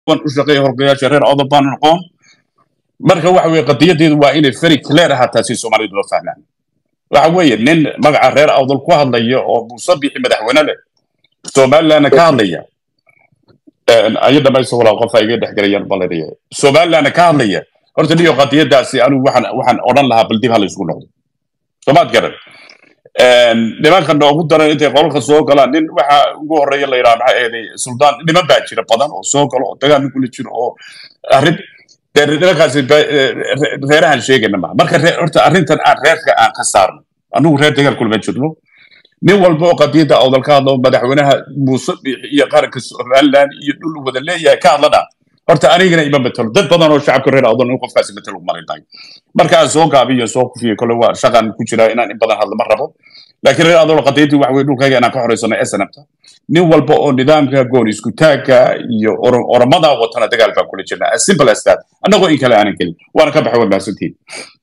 kuwan u shaqeeya horgayaasha reer awdal baan noqon marka waxa weeye qadiyadeedu waa inay very clear ahaataa si soomaalidu loo fahmaan waxa weeye nin magaca reer awdal ku hadlaya oo muuse bixi madaxweyne leh somalilandna ka hadlaya ayo dhamayso walaa qof ay iga dhexgelayaan balanaya somalilandna ka hadlaya horta niyo qadiyadaasi anigu waxaan waxaan odhan lahaa bal dib ha la isugu noqdo soomaad garan nimanka noogu daran intay qolalka soo galaan nin waxa ugu horeeya la yidhaha maxaa eeday suldaan niman baa jira badan oo soo galo oo dagaal kula jiro oo arrin dee nimankaasi reerahan sheegayna maha marka horta arrintan aan reerka aan ka saarno anigu reer dagaal kulama jirno nin walba oo qadiyadda awdal ka hadlo madaxweynaha muuse iyo qaranka somaliland iyo dhul wada leeyahay ka hadlana horta anigana ima matalo dad badan oo shacabka reer awdal in qofkaasi matalo malaynayo marka aan soo gaabiyo soo kufiyo kole waa shaqan ku jira inaan in badan hadlo ma rabo laakiin reer awdal qadiyadii waxa weye dhulkayga inaan ka xoreysano snabta nin walba oo nidaamka goon isku taagka iyo oromada watana dagaal baan kula jirnaa as simple as that annagoo in kale aanan gelin waana ka baxay waad mahadsantihin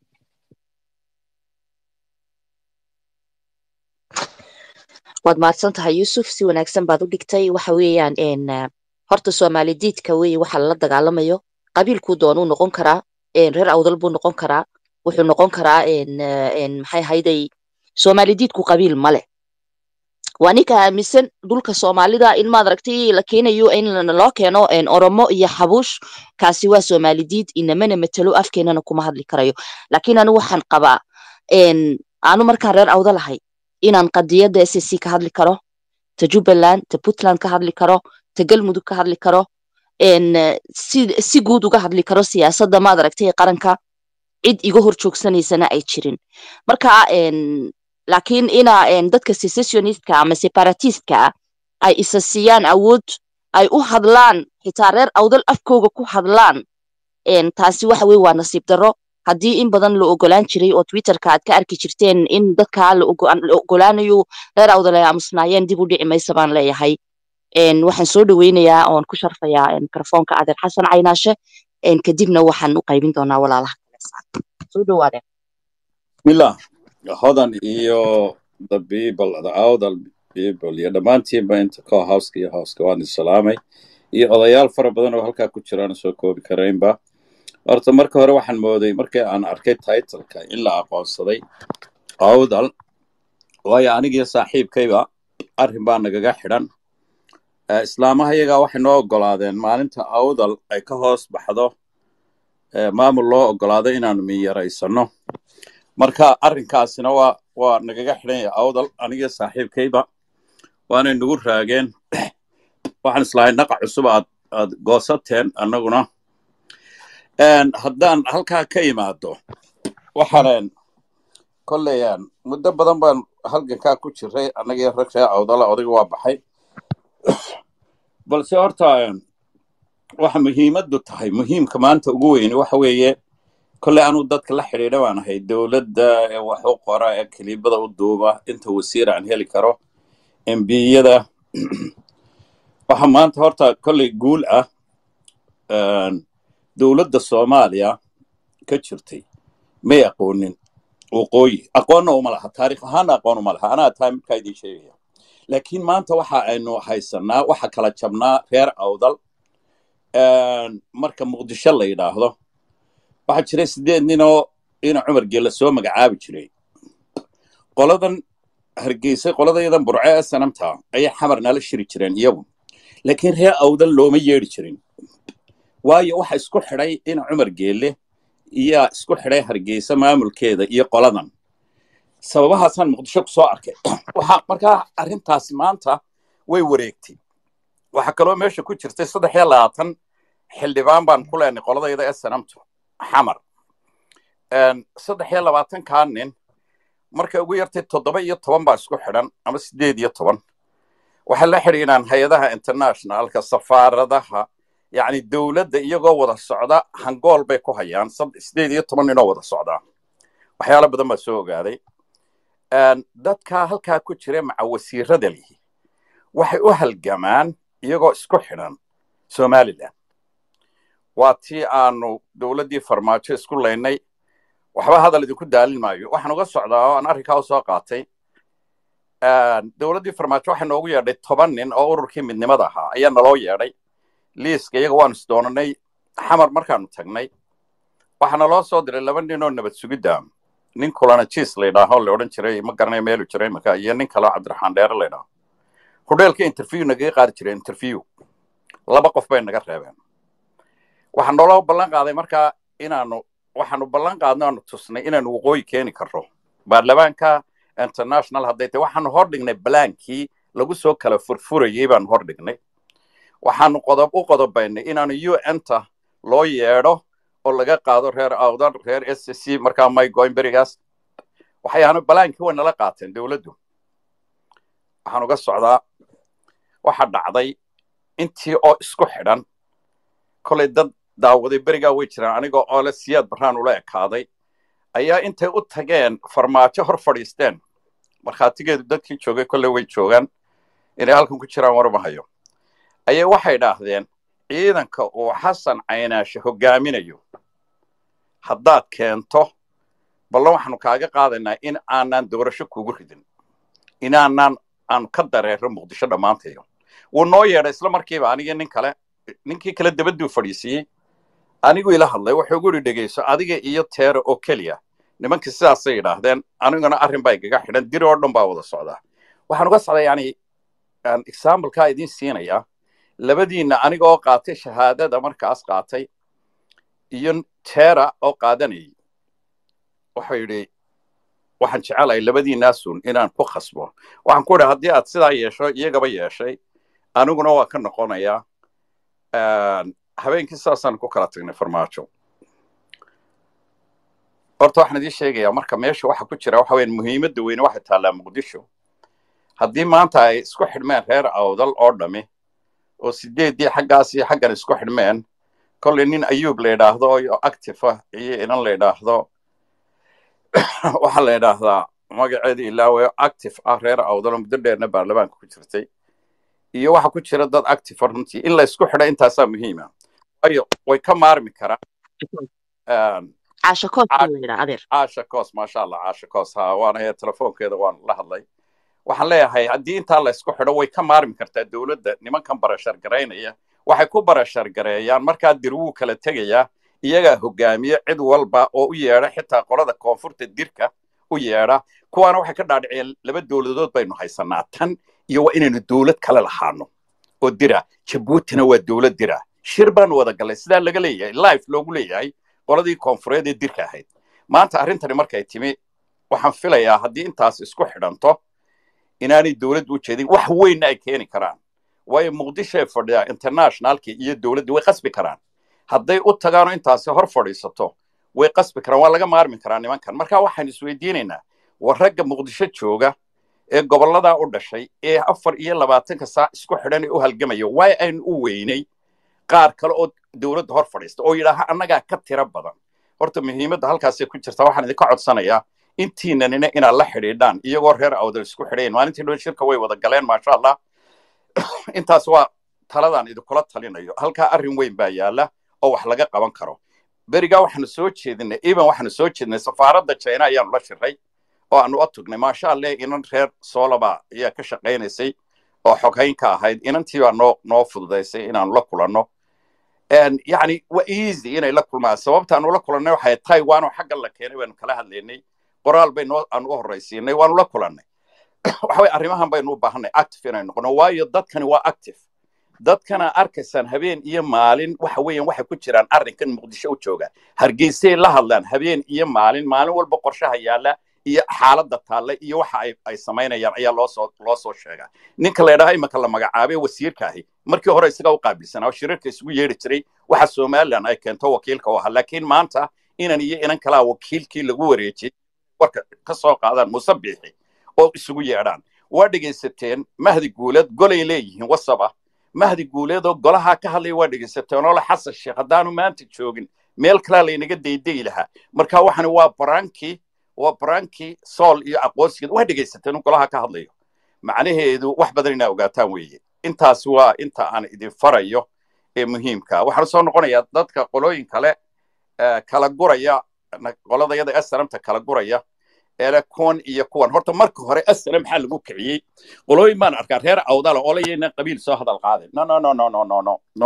waad mahadsan tahay yuusuf si wanaagsan baad u dhigtay waxa weeyaan horta soomaali diidka weye waxa lala dagaalamayo qabiilkuu doonuu noqon karaa reer awdal buu noqon karaa wuxuu noqon karaa maxay hayday soomaali diidku qabiil male waa ninka aaminsan dhulka soomaalida in maad aragtay la keenayo in loo keeno oromo iyo xabuush kaasi waa soomaali diid inamana matalo afkeenana kuma hadli karayo laakiin anu waxaan qabaa aanu markaan reer awdal ahay inaan qadiyadda s c ka hadli karo ta jubbaland ta puntland ka hadli karo ta galmudug ka hadli karo si guud uga hadli karo siyaasadda maad aragtay qaranka cid iga hor joogsanaysana ay jirin marka laakiin ina dadka secessionistka ama separatistka ah ay isa siiyaan awood ay u hadlaan xitaa reer awdal afkooga ku hadlaan taasi waxa weye waa nasiib darro haddii in badan la ogolaan jiray oo twitterka aad ka arki jirteen in dadka la ogolaanayo reer awdal ay aamusnaayeen dib u dhici maysa baan leeyahay waxaan soo dhoweynayaa oon ku sharfayaa mikrofoonka adeer xasan caynaashe kadibna waxaan u qaybin doonaa walaalaha kale soo dhowaadeen bismillah hodan iyo the people the awdal people iyo dhammaantiinba inta ko houska iyo houska waan isalaamay iyo odayaal fara badan oo halkaa ku jiraan soo koobi karaynba horta marka hore waxaan mooday markii aan arkay titleka in la aqoonsaday awdal waayo anigiyo saaxiibkayba arrin baa nagaga xidhan islaamaha iyagaa waxay noo oggolaadeen maalinta awdal ay ka hoos baxdo maamul loo oggolaado inaanu miyaraysano marka arrinkaasina waa waa nagaga xidhan yahay awdal anigiyo saaxiibkayba waanay nagu raageen waxaan islahay naqa cusub aad aad goosateen annaguna haddaan halkaa ka imaado waxaan kolleyaan muddo badan baan halgankaa ku jiray annagii rag ree awdala odayga waa baxay balse horta waxa muhiimaddu tahay muhiimka maanta ugu weyni waxa weeye kolley anuu dadka la xidhiidha baan ahay dowladda ee wax u qora ee kiliibada u duuba inta wasiir aan heli karo embiyada waxa maanta horta kolley guul ah dowladda soomaaliya ka jirtay may aqoonin waqooyi aqoonna uma laha taarikh ahaanna aqoon uma laha anaa taa midkaa idiin sheegaya laakiin maanta waxa aynu haysanaa waxa kala jabnaa reer awdal marka muqdisho la yidhaahdo waxaa jiray siddeed ninoo ina cumar geella soo magacaabi jiray qoladan hargeysay qoladayadan burce ee sanamta ayay xamar nala shiri jireen iyagu laakiin reer awdal looma yeedhi jirin waayo waxa isku xidhay ina cumar geelle iyaa isku xidhay hargeysa maamulkeeda iyo qoladan sababahaasaan muqdisho ku soo arkay waxa markaa arrintaasi maanta way wareegtay waxaa kaloo meesha ku jirtay saddex iyo labaatan xildhibaan baan ku leenay qoladayda ee sanamtu xamar saddex iyo labaatankaa nin markay ugu yartay toddoba iyo toban baa isku xidhan ama siddeed iyo toban waxay la xidhiidhaan hay-adaha internationalka safaaradaha yacni dowladda iyagoo wada socda hangool bay ku hayaan siddeed iyo toban ninoo wada socdaa waxyaalo badan baa soo ogaaday dadkaa halkaa ku jira maca wasiirada lihi waxay u halgamaan iyagoo isku xidhan somalilan waa tii aanu dowladdii farmaajo isku laynay waxba hadal idinku daalin maayo waxaan uga socdaa oo aan arrinkaa u soo qaatay dowladdii farmaajo waxay noogu yeedhay toban nin oo ururkii midnimada ahaa ayaa naloo yeedhay liiska iyaga waanu isdoonanay xamar markaanu tagnay waxaana loo soo diray laba nin oo nabad sugidda nin kulana jiis laydhaaho la odhan jiray ma garanaya meelu jiro imika iyo nin kaleo cabdiraxmaan dheere laydhaho hudheelka interview nagaga qaadi jiray interview laba qof bay naga reebeen waxaa nooloo ballan qaaday markaa inaanu waxaanu ballan qaadno aanu tusnay inaanu waqooyi keeni karro baarlamaanka international hadday tahay waxaanu hor dhignay balaankii lagu soo kala furfurayey baanu hor dhignay waxaanu qodob u qodobaynay inaanu un ta loo yeedho oo laga qaado reer awdan reer s c markaa may goyn berigaas waxayaanu balaankii way nala qaateen dowladdu waxaan uga socdaa waxa dhacday intii oo isku xidhan kolay dad daawaday berigaa way jiraan anigoo oo le siyaad barraan ula ekaaday ayaa intay u tageen farmaajo hor fadhiisteen markhaatigeedu dadkii joogay kolley way joogaan inay halkan ku jiraan warmahayo ayay waxay dhaahdeen ciidanka uu xasan caynaashe hoggaaminayo haddaad keento ballan waxaanu kaaga qaadaynaa in aanaan doorasho kugu ridin inaanaan aanu ka dareero muqdisho dhammaantayo wuu noo yeedhay isla markiiba anigii nin kale ninkii kale dabaduu fadhiisiiyey anigu ila hadlay wuxuu igu yidhi dhegayso adiga iyo teera oo keliya nimankii sidaasay yidhaahdeen aniguna arrin baa igaga xidhan diri oo dhan baa wada socdaa waxaan uga socdaa yani examplekaa idiin siinayaa labadiinna aniga oo qaatay shahaadada markaas qaatay iyo teera oo qaadanayay wuxuu yidhi waxaan jecelahay labadiinaasun inaan ku khasbo waxaan ku idhi haddii aad sidaa yeesho iyagaba yeeshay aniguna waa ka noqonayaa habeenkii sidaasaan ku kala tagnay farmaajo horta waxaan idiin sheegayaa marka meesha waxa ku jira waxa weyan muhiimadda weyne waxay taallaa muqdisho haddii maanta ay isku xidhmeen reer awdal oo dhami oo sideeddii xaggaas iyo xaggan isku xidhmeen kolley nin ayuub la yidhaahdo oo active ah iyo inan la yidhaahdo waxaa la yidhaahdaa magaceeda ilaawayo active ah reer awdal oo muddo dheerna baarlamaanka ku jirtay iyo waxa ku jira dad active runtii in la isku xidho intaasaa muhiima waayo way ka maarmi karaan caasha koos baa la yidhaa adeer caasha koos maasha allah caasha koos ha waana telefoonkeeda waan la hadlay waxaan leeyahay haddii intaa la isku xidho way ka maarmi kartaa dowladda nimankan barashar garaynaya waxay ku barashar gareeyaan markaa dir wuu kala tegayaa iyagaa hogaamiye cid walba oo u yeedha xitaa qolada koonfurta dirka u yeedha kuwaana waxay ka dhaadhiciyeen laba dowladood baynu haysanaa tan iyo waa inaynu dowlad kale lahaano oo dira jabuutina waa dowlad dira shir baanu wada gallay sidaa laga leeyahay life loogu leeyahay qoladii koonfureed ee dirka ahayd maanta arrintani markay timi waxaan filayaa haddii intaas isku xidhanto inaanay dowladdu u jeedin wax weynna ay keeni karaan waayo muqdishoay fadhiyaa internationalkii iyo dowladdii way qasbi karaan hadday u tagaanoo intaasi hor fadhiisato way qasbi karaan waa laga maarmi karaa nimankan marka waxaan isweydiinaynaa war ragga muqdisho jooga ee gobolladaa u dhashay ee afar iyo labaatanka saac isku xidhan ee u halgamayo waay aynu u weynay qaar kale oo dowladda hor fadhiista oo yidhaaha annagaa ka tiro badan horta muhiimadda halkaasay ku jirtaa waxaan idinka codsanayaa intiinanina inaad la xidhiidhaan iyagoo reer awdal isku xidhayn maalintii dhow shirka way wada galeen maasha allah intaas waa taladaan idinkula talinayo halkaa arrin weyn baa yaalla oo wax laga qaban karo berigaa waxaanu soo jeedinay even waxaanu soo jeedinay safaaradda china ayaanu la shiray oo aanu u tugnay maasha allah inan reer soolaba ayaa ka shaqaynaysay oo xoghayn ka ahayd inantii baa noo noo fududaysay inaanu la kulanno yani waa easy inay la kulmaan sababta aanu la kulannay waxay taiwan oo xaggan la keenay baanu kala hadlaynay qoraal bay noo aanu u horraysiinay waanu la kulannay waxa way arrimahan baynu u baahanay active inay noqono waayo dadkani waa active dadkana arkaysaan habeen iyo maalin waxa weeyaan waxay ku jiraan arrinkan muqdisho u jooga hargeysay la hadlaan habeen iyo maalin maalin walba qorshaha yaalla iyo xaaladda taalla iyo waxa ay ay samaynayaan ayaa loo soo loo soo sheegaa ninka la yidhaha imanka la magacaabay wasiirka ahi markii hore isagaa u qaabilsanaa oo shirarka isugu yeedhi jiray waxa somalilan ay keento wakiilka u ahaa laakiin maanta inan iyo inan kalaa wakiilkii lagu wareejiyey warka ka soo qaadaan musabixi oo isugu yeedhaan waa dhegaysateen mahdi guuleed golay leeyihiin wasab ah mahdi guuleed oo golaha ka hadlaya waa dhegaysateen oo la xasan sheekh haddaanu maanta joogin meel kalaa laynaga daydayi lahaa marka waxani waa barankii waa barankii sool iyo aqoonsigeed waa dhegaysateen oo golaha ka hadlayo macnaheedu wax badan inaa ogaataan weeye intaas waa inta aan idin farayo ee muhiimka waxaan soo noqonayaa dadka qolooyin kale kala guraya qoladayada asramta kala guraya ele kuwan iyo kuwan horta marka hore asram maxaa lagu kiciyey qolooyin baan arkaa reer awdala oo layayna qabiil soo hadal qaaden no no no no no no no no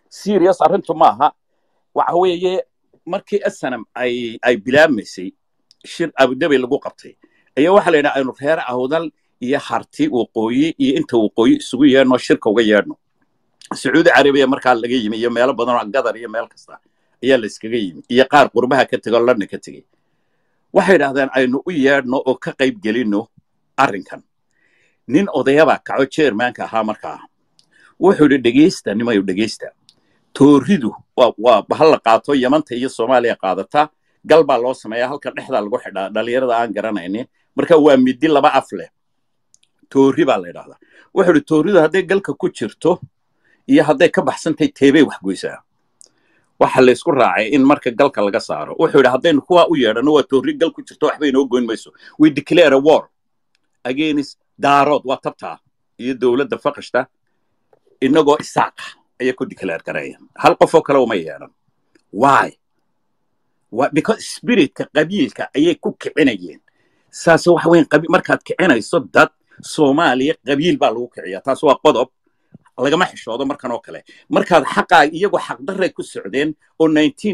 serious arrintu maaha waxa weeye markii asanam ay ay bilaabmaysay shir abudabi lagu qabtay ayaa waxaa la yidhaha aynu reer awdal iyo harti waqooyi iyo inta waqooyi isugu yeedhno shirka uga yeedhno sacuudi carabiya markaa laga yimi iyo meelo badan oo gadar iyo meel kasta ayaa la iskaga yimi iyo qaar qurbaha ka tegay oo london ka tegey waxay yidhahdeen aynu u yeedhno oo ka qayb gelinno arrinkan nin odayabaa kaco jeermaanka ahaa markaa wuxuu yidhi dhegaysta nimayu dhegaysta tooridu waa waa bahal la qaato yamanta iyo soomaaliya qaadata gal baa loo sameeyaa halka dhexdaa lagu xidhaa dhallinyarada aan garanaynin marka waa midi laba af leh toori baa la yidhahdaa wuxuu yidhi tooridu hadday galka ku jirto iyo hadday ka baxsantahay teebay wax goysaa waxa la isku raacay in marka galka laga saaro wuxuu yidhi haddaynu kuwaa u yeedhano waa toori gal ku jirto waxba inoo goyn mayso we declare a war against daarood waa tabtaa iyo dowladda faqashta inagoo isaaqa ayay ku declare garaya hal qofoo kale uma yeedhan why Why? because spiritka qabiilka ayay ku kicinayeen saase waxa weyn qabi markaad kicinayso dad soomaaliya qabiil baa lagu kiciyaa taas waa qodob lagama xishoodo markan oo kale markaad xaqaa iyagoo xaqdarray ku socdeen oo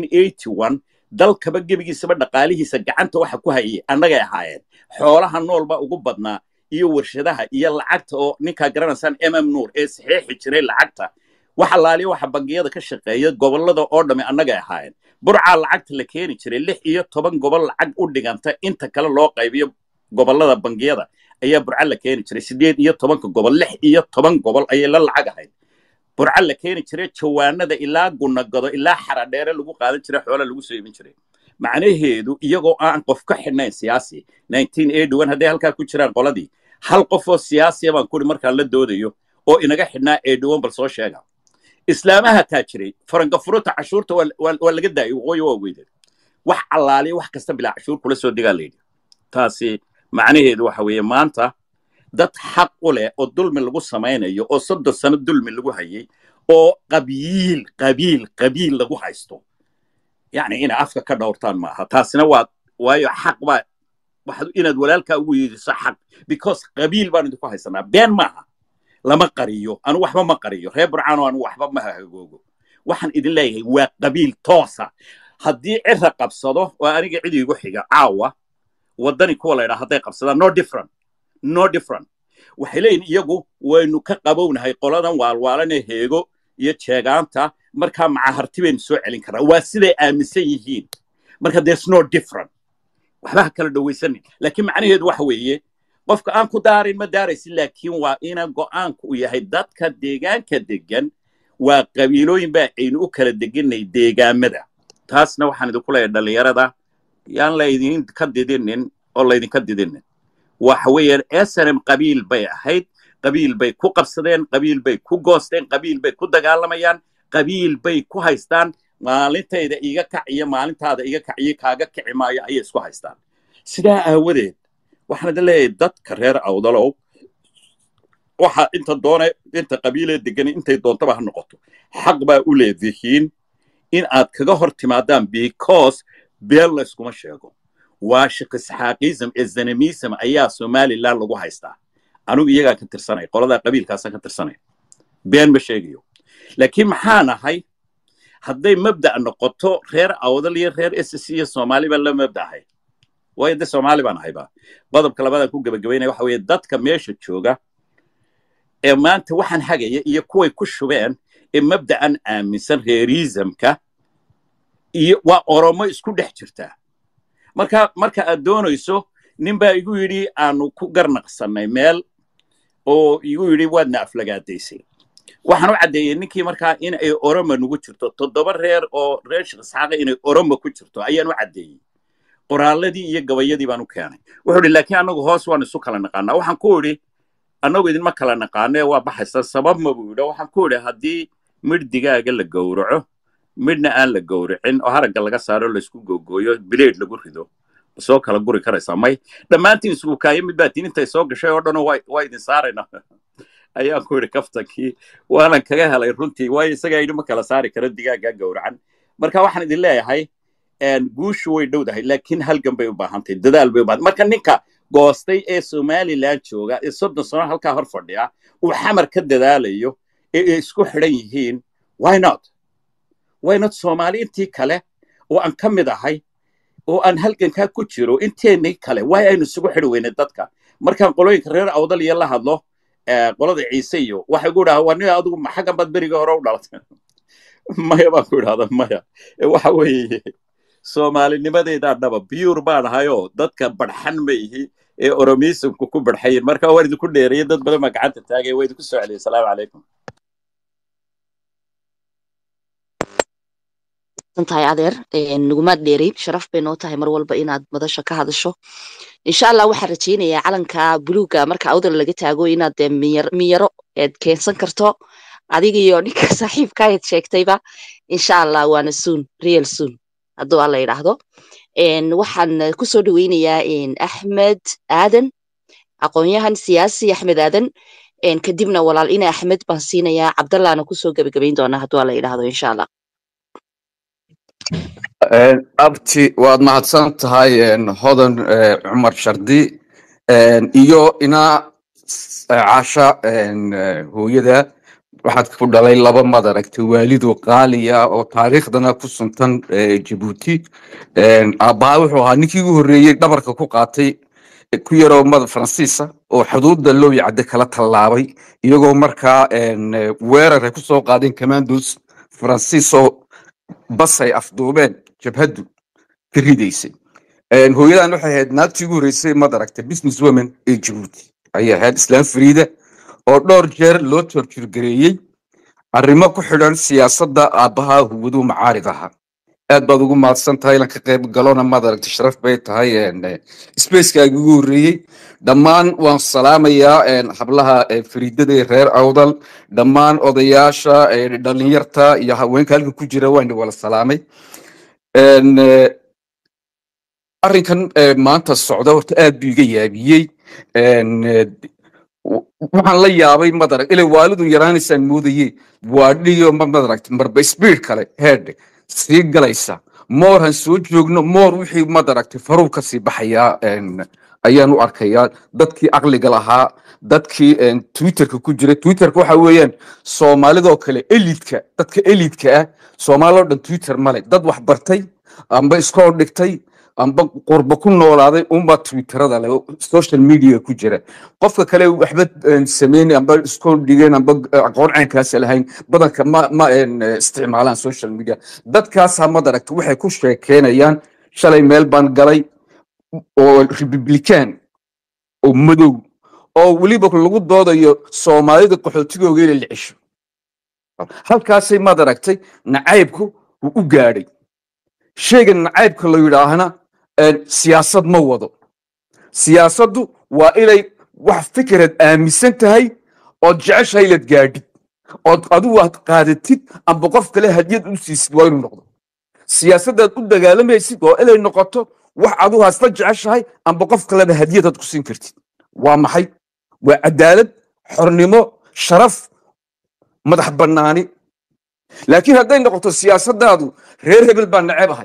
1981 dalkaba gebigiisaba dhaqaalihiisa gacanta waxa ku hayay annagay ahaayeen xoolaha noolba ugu badnaa iyo warshadaha iyo lacagta oo ninkaa garanaysaan mm nuur ee saxiixi jiray lacagta waxa laaliya waxa bangiyada ka shaqeeya gobollada oo dhamme annagay ahaayeen burcaa lacagta la keeni jiray lix iyo toban gobol lacag u dhiganta inta kale loo qaybiyo gobollada bangiyada ayaa burca la keeni jiray sideed iyo tobanka gobol lix iyo toban gobol ayay la lacag ahayd burca la keeni jiray jawaanada ilaa gunagado ilaa xaradheere lagu qaadan jiray xoola lagu soo iibin jiray macnaheedu iyagoo aan qof ka xidhnayn siyaasi 1981 hadday halkaa ku jiraan qoladii hal qof oo siyaasiya baan kuri markaan la doodayo oo inaga xidhnaa 81 bal soo sheega islaamaha taa jiray farangafuruta cashuurta waa waa- waa laga daayay waqooyi waa weyday wax allaaliya wax kasta bilaa cashuur kula soo digaa layidhi taasi macnaheedu waxa weeye maanta dad xaq u leh oo dulmi lagu samaynayo oo soddon sano dulmi lagu hayay oo qabiil qabiil qabiil lagu haysto yacni inay afka ka dhowrtaan maaha taasina waa waayo xaq baa waxaad inaad walaalkaa ugu yeediso xaq because qabiil baan idinku haysanaa been maaha lama qariyo anu waxba ma qariyo reer burcaano anu waxba ma hagoogo waxaan idin leeyahay waa qabiil toosa haddii cira qabsado oo aniga cid igu xiga caawa waddani kuwa la ydhaa hadday qabsadaan no different no different waxay leeyihin iyagu waynu ka qabownahay qoladan waalwaalanee heego iyo jeegaanta markaa macaharti baynu soo celin karnaa waa siday aaminsan yihiin marka there's no different waxba ha kala dhowaysanin laakiin macnaheedu waxa weeye qofka aan ku daarin ma daaraysin laakiin waa ina go'aanku u yahay dadka deegaanka degan waa qabiilooyin baa aynu u kala deganay deegaamada taasna waxaan idinku leeyahay dhallinyarada yaan laydin ka didinin oo laydinka didinin waxa weeyaan snm qabiil bay ahayd qabiil bay ku qabsadeen qabiil bay ku goosteen qabiil bay ku dagaalamayaan qabiil bay ku haystaan maalintayda iga kac iyo maalintaada iga kac iyo kaaga kici maayo ayay isku haystaan sidaa aawadeed waxaan idin leeyahay dadka reer awdalow waxa inta doone inta qabiilee degan intay doontaba ha noqoto xaq baa u leedihiin in aad kaga hor timaadaan because beel layskuma sheego waa shaqisxaaqism ee zanamism ayaa somaliland lagu haystaa anigu iyagaa ka tirsanay qoladaa qabiilkaasaan ka tirsanay been ma sheegayo laakiin maxaa nahay hadday mabda' noqoto reer awdal iyo reer ss iyo soomaali baan la mabdahay waayo de soomaali baan ahayba qodobka labaadaan ku gebagabaynaya waxa weeye dadka meesha jooga ee maanta waxaan hagaya iyo kuway ku shubeen ee mabda'an aaminsan reerisamka iyo waa oromo isku dhex jirtaa marka marka aad doonayso nin baa igu yidhi aanu ku garnaqsannay meel oo igu yidhi waadna aflagaadaysay waxaan u caddeeyey ninkii markaa in ay oromo nugu jirto toddoba reer oo reer shaqisxaaqa inay oromo ku jirto ayaan u caddeeyey qoraalladii iyo gabayadii baan u keenay wuxuu idhi laakiin annagu hoos waan isu kala naqaanaa waxaan ku idhi annagu idinma kala naqaanee waa baxaysa sabab ma buu yidhi waxaan ku idhi haddii midh digaaga la gowraco midhna aan la gowracin oo haragga laga saaro laysku googooyo bileed lagu rido soo kala guri karaysaa may dhammaantiin isugu kaayo mid baatiin intay soo gashay oo dhanoo waa idin saarayna ayaan ku idhi kaftankii waanan kaga helay runtii waayo isagaa yidhi ma kala saari karo digaaggaa gowracan marka waxaan idin leeyahay guushu way dhowdahay laakiin halgan bay u baahantahay dadaal bay u baahan marka ninka goostay ee somaliland jooga ee soddon sano halkaa hor fadhiya uu xamar ka dadaalayo ee ay isku xidhan yihiin why not waynad soomaali intii kale oo aan ka mid ahay oo aan halgankaa ku jiro inteennii kale waay aynu isugu xidhi weynay dadka markaan qolooyinka reer awdal iyo la hadlo qolada ciise iyo waxay ku dhaha waa nin adigu xaggan baad berigii hore u dhalatay maya baan ku idhahda maya waxa weeye soomaalinimadeedaa dhaba biyuur baan ahayoo dadka badxan ma ihi ee oromiisimku ku badxayin marka waan idinku dheereeyay dad badan baa gacanta taagaya waa idinku soo celiyay asalaamu calaykum tahay adeer nugumaad dheereyn sharaf bay noo tahay mar walba inaad madasha ka hadasho insha allah waxaan rajaynayaa calanka buluuga marka awdal laga taago inaad dee miyaro eed keensan karto adiga iyo ninka saaxiibka eed sheegtayba insha allah waana soon real soon hadduu alla yidhaahdo waxaan kusoo dhaweynayaa axmed aadan aqoonyahan siyaasi axmed aadan kadibna walaal ina axmed baan siinayaa cabdallahna kusoo gebagabayn doonaa hadduu alla yidhaahdo insha allah abti waad mahadsan tahay hodan cumar shardi iyo inaa casha hooyada waxaad ku dhalay laba mad aragtay waalido qaaliya oo taariikhdana ku suntan jabuuti aabbaha wuxuu ahaa ninkii ugu horreeyey dhabarka ku qaatay ku yaroo mada faransiisa oo xuduudda looyi cadde kala tallaabay iyagoo markaa weerar ay ku soo qaadeen commandos faransiisoo basay afduubeen jabhaddu ka ridaysay hooyadan waxay ahayd naagtii ugu horreysay mad aragtay business women ee jabuuti ayay ahayd islaam fariida oo dhowr jeer loo torjurgareeyey arrimo ku xidhan siyaasadda aabbaha huwaduu macaarid ahaa aad baad ugu mahadsan tahay ilan ka qayb galona maad aragtay sharaf bay tahay spacekaagi ugu horreeyey dhammaan waan salaamayaa hablaha fariidada ee reer awdal dhammaan odayaasha dhalinyarta iyo haweenka halkan ku jira waan wala salaamay arrinkan maanta socda horta aad buu iga yaabiyey waxaan la yaabay madarag ilay waalidun yaraanaysaan moodaye waadhiyo madaragt marba speed kale heedhe sii galaysa moor han soo joogno moor wixii madaragtay faruu ka sii baxayaa ayaan u arkayaa dadkii aqliga lahaa dadkii twitterka ku jira twitterka waxa weeyaan soomaalidoo kale elidka dadka elidka ah soomaaloo dhan twitter male dad wax bartay amba iskoo dhigtay amba qurba ku noolaaday unbaa twitterada le social media ku jira qofka kale waxba sameyn amba iskoo dhigeen amba aqoon caynkaas lahayn badanka ma ma isticmaalaan social media dadkaasaa madaragta waxay ku sheekeynayaan shalay meel baan galay oo republican oo madow oo weliba lagu doodayo soomaalida qaxootigooga inay la cesho halkaasay madaragtay nacaybku uu u gaadhay sheyga nacaybka la yidhaahna siyaasad ma wado siyaasaddu waa inay wax fikrad aaminsan tahay ood jeceshahay inaad gaadhid ood adigu aad qaadatid amba qof kale hadiyad u siisid waa inuu noqdo siyaasaddaad u dagaalamaysid waa inay noqoto wax adigu hasla jeceshahay amba qof kaleba hadiyad aad ku siin kartid waa maxay waa cadaalad xornimo sharaf madax bannaani laakiin hadday noqoto siyaasaddaadu reer hebel baa nacebahay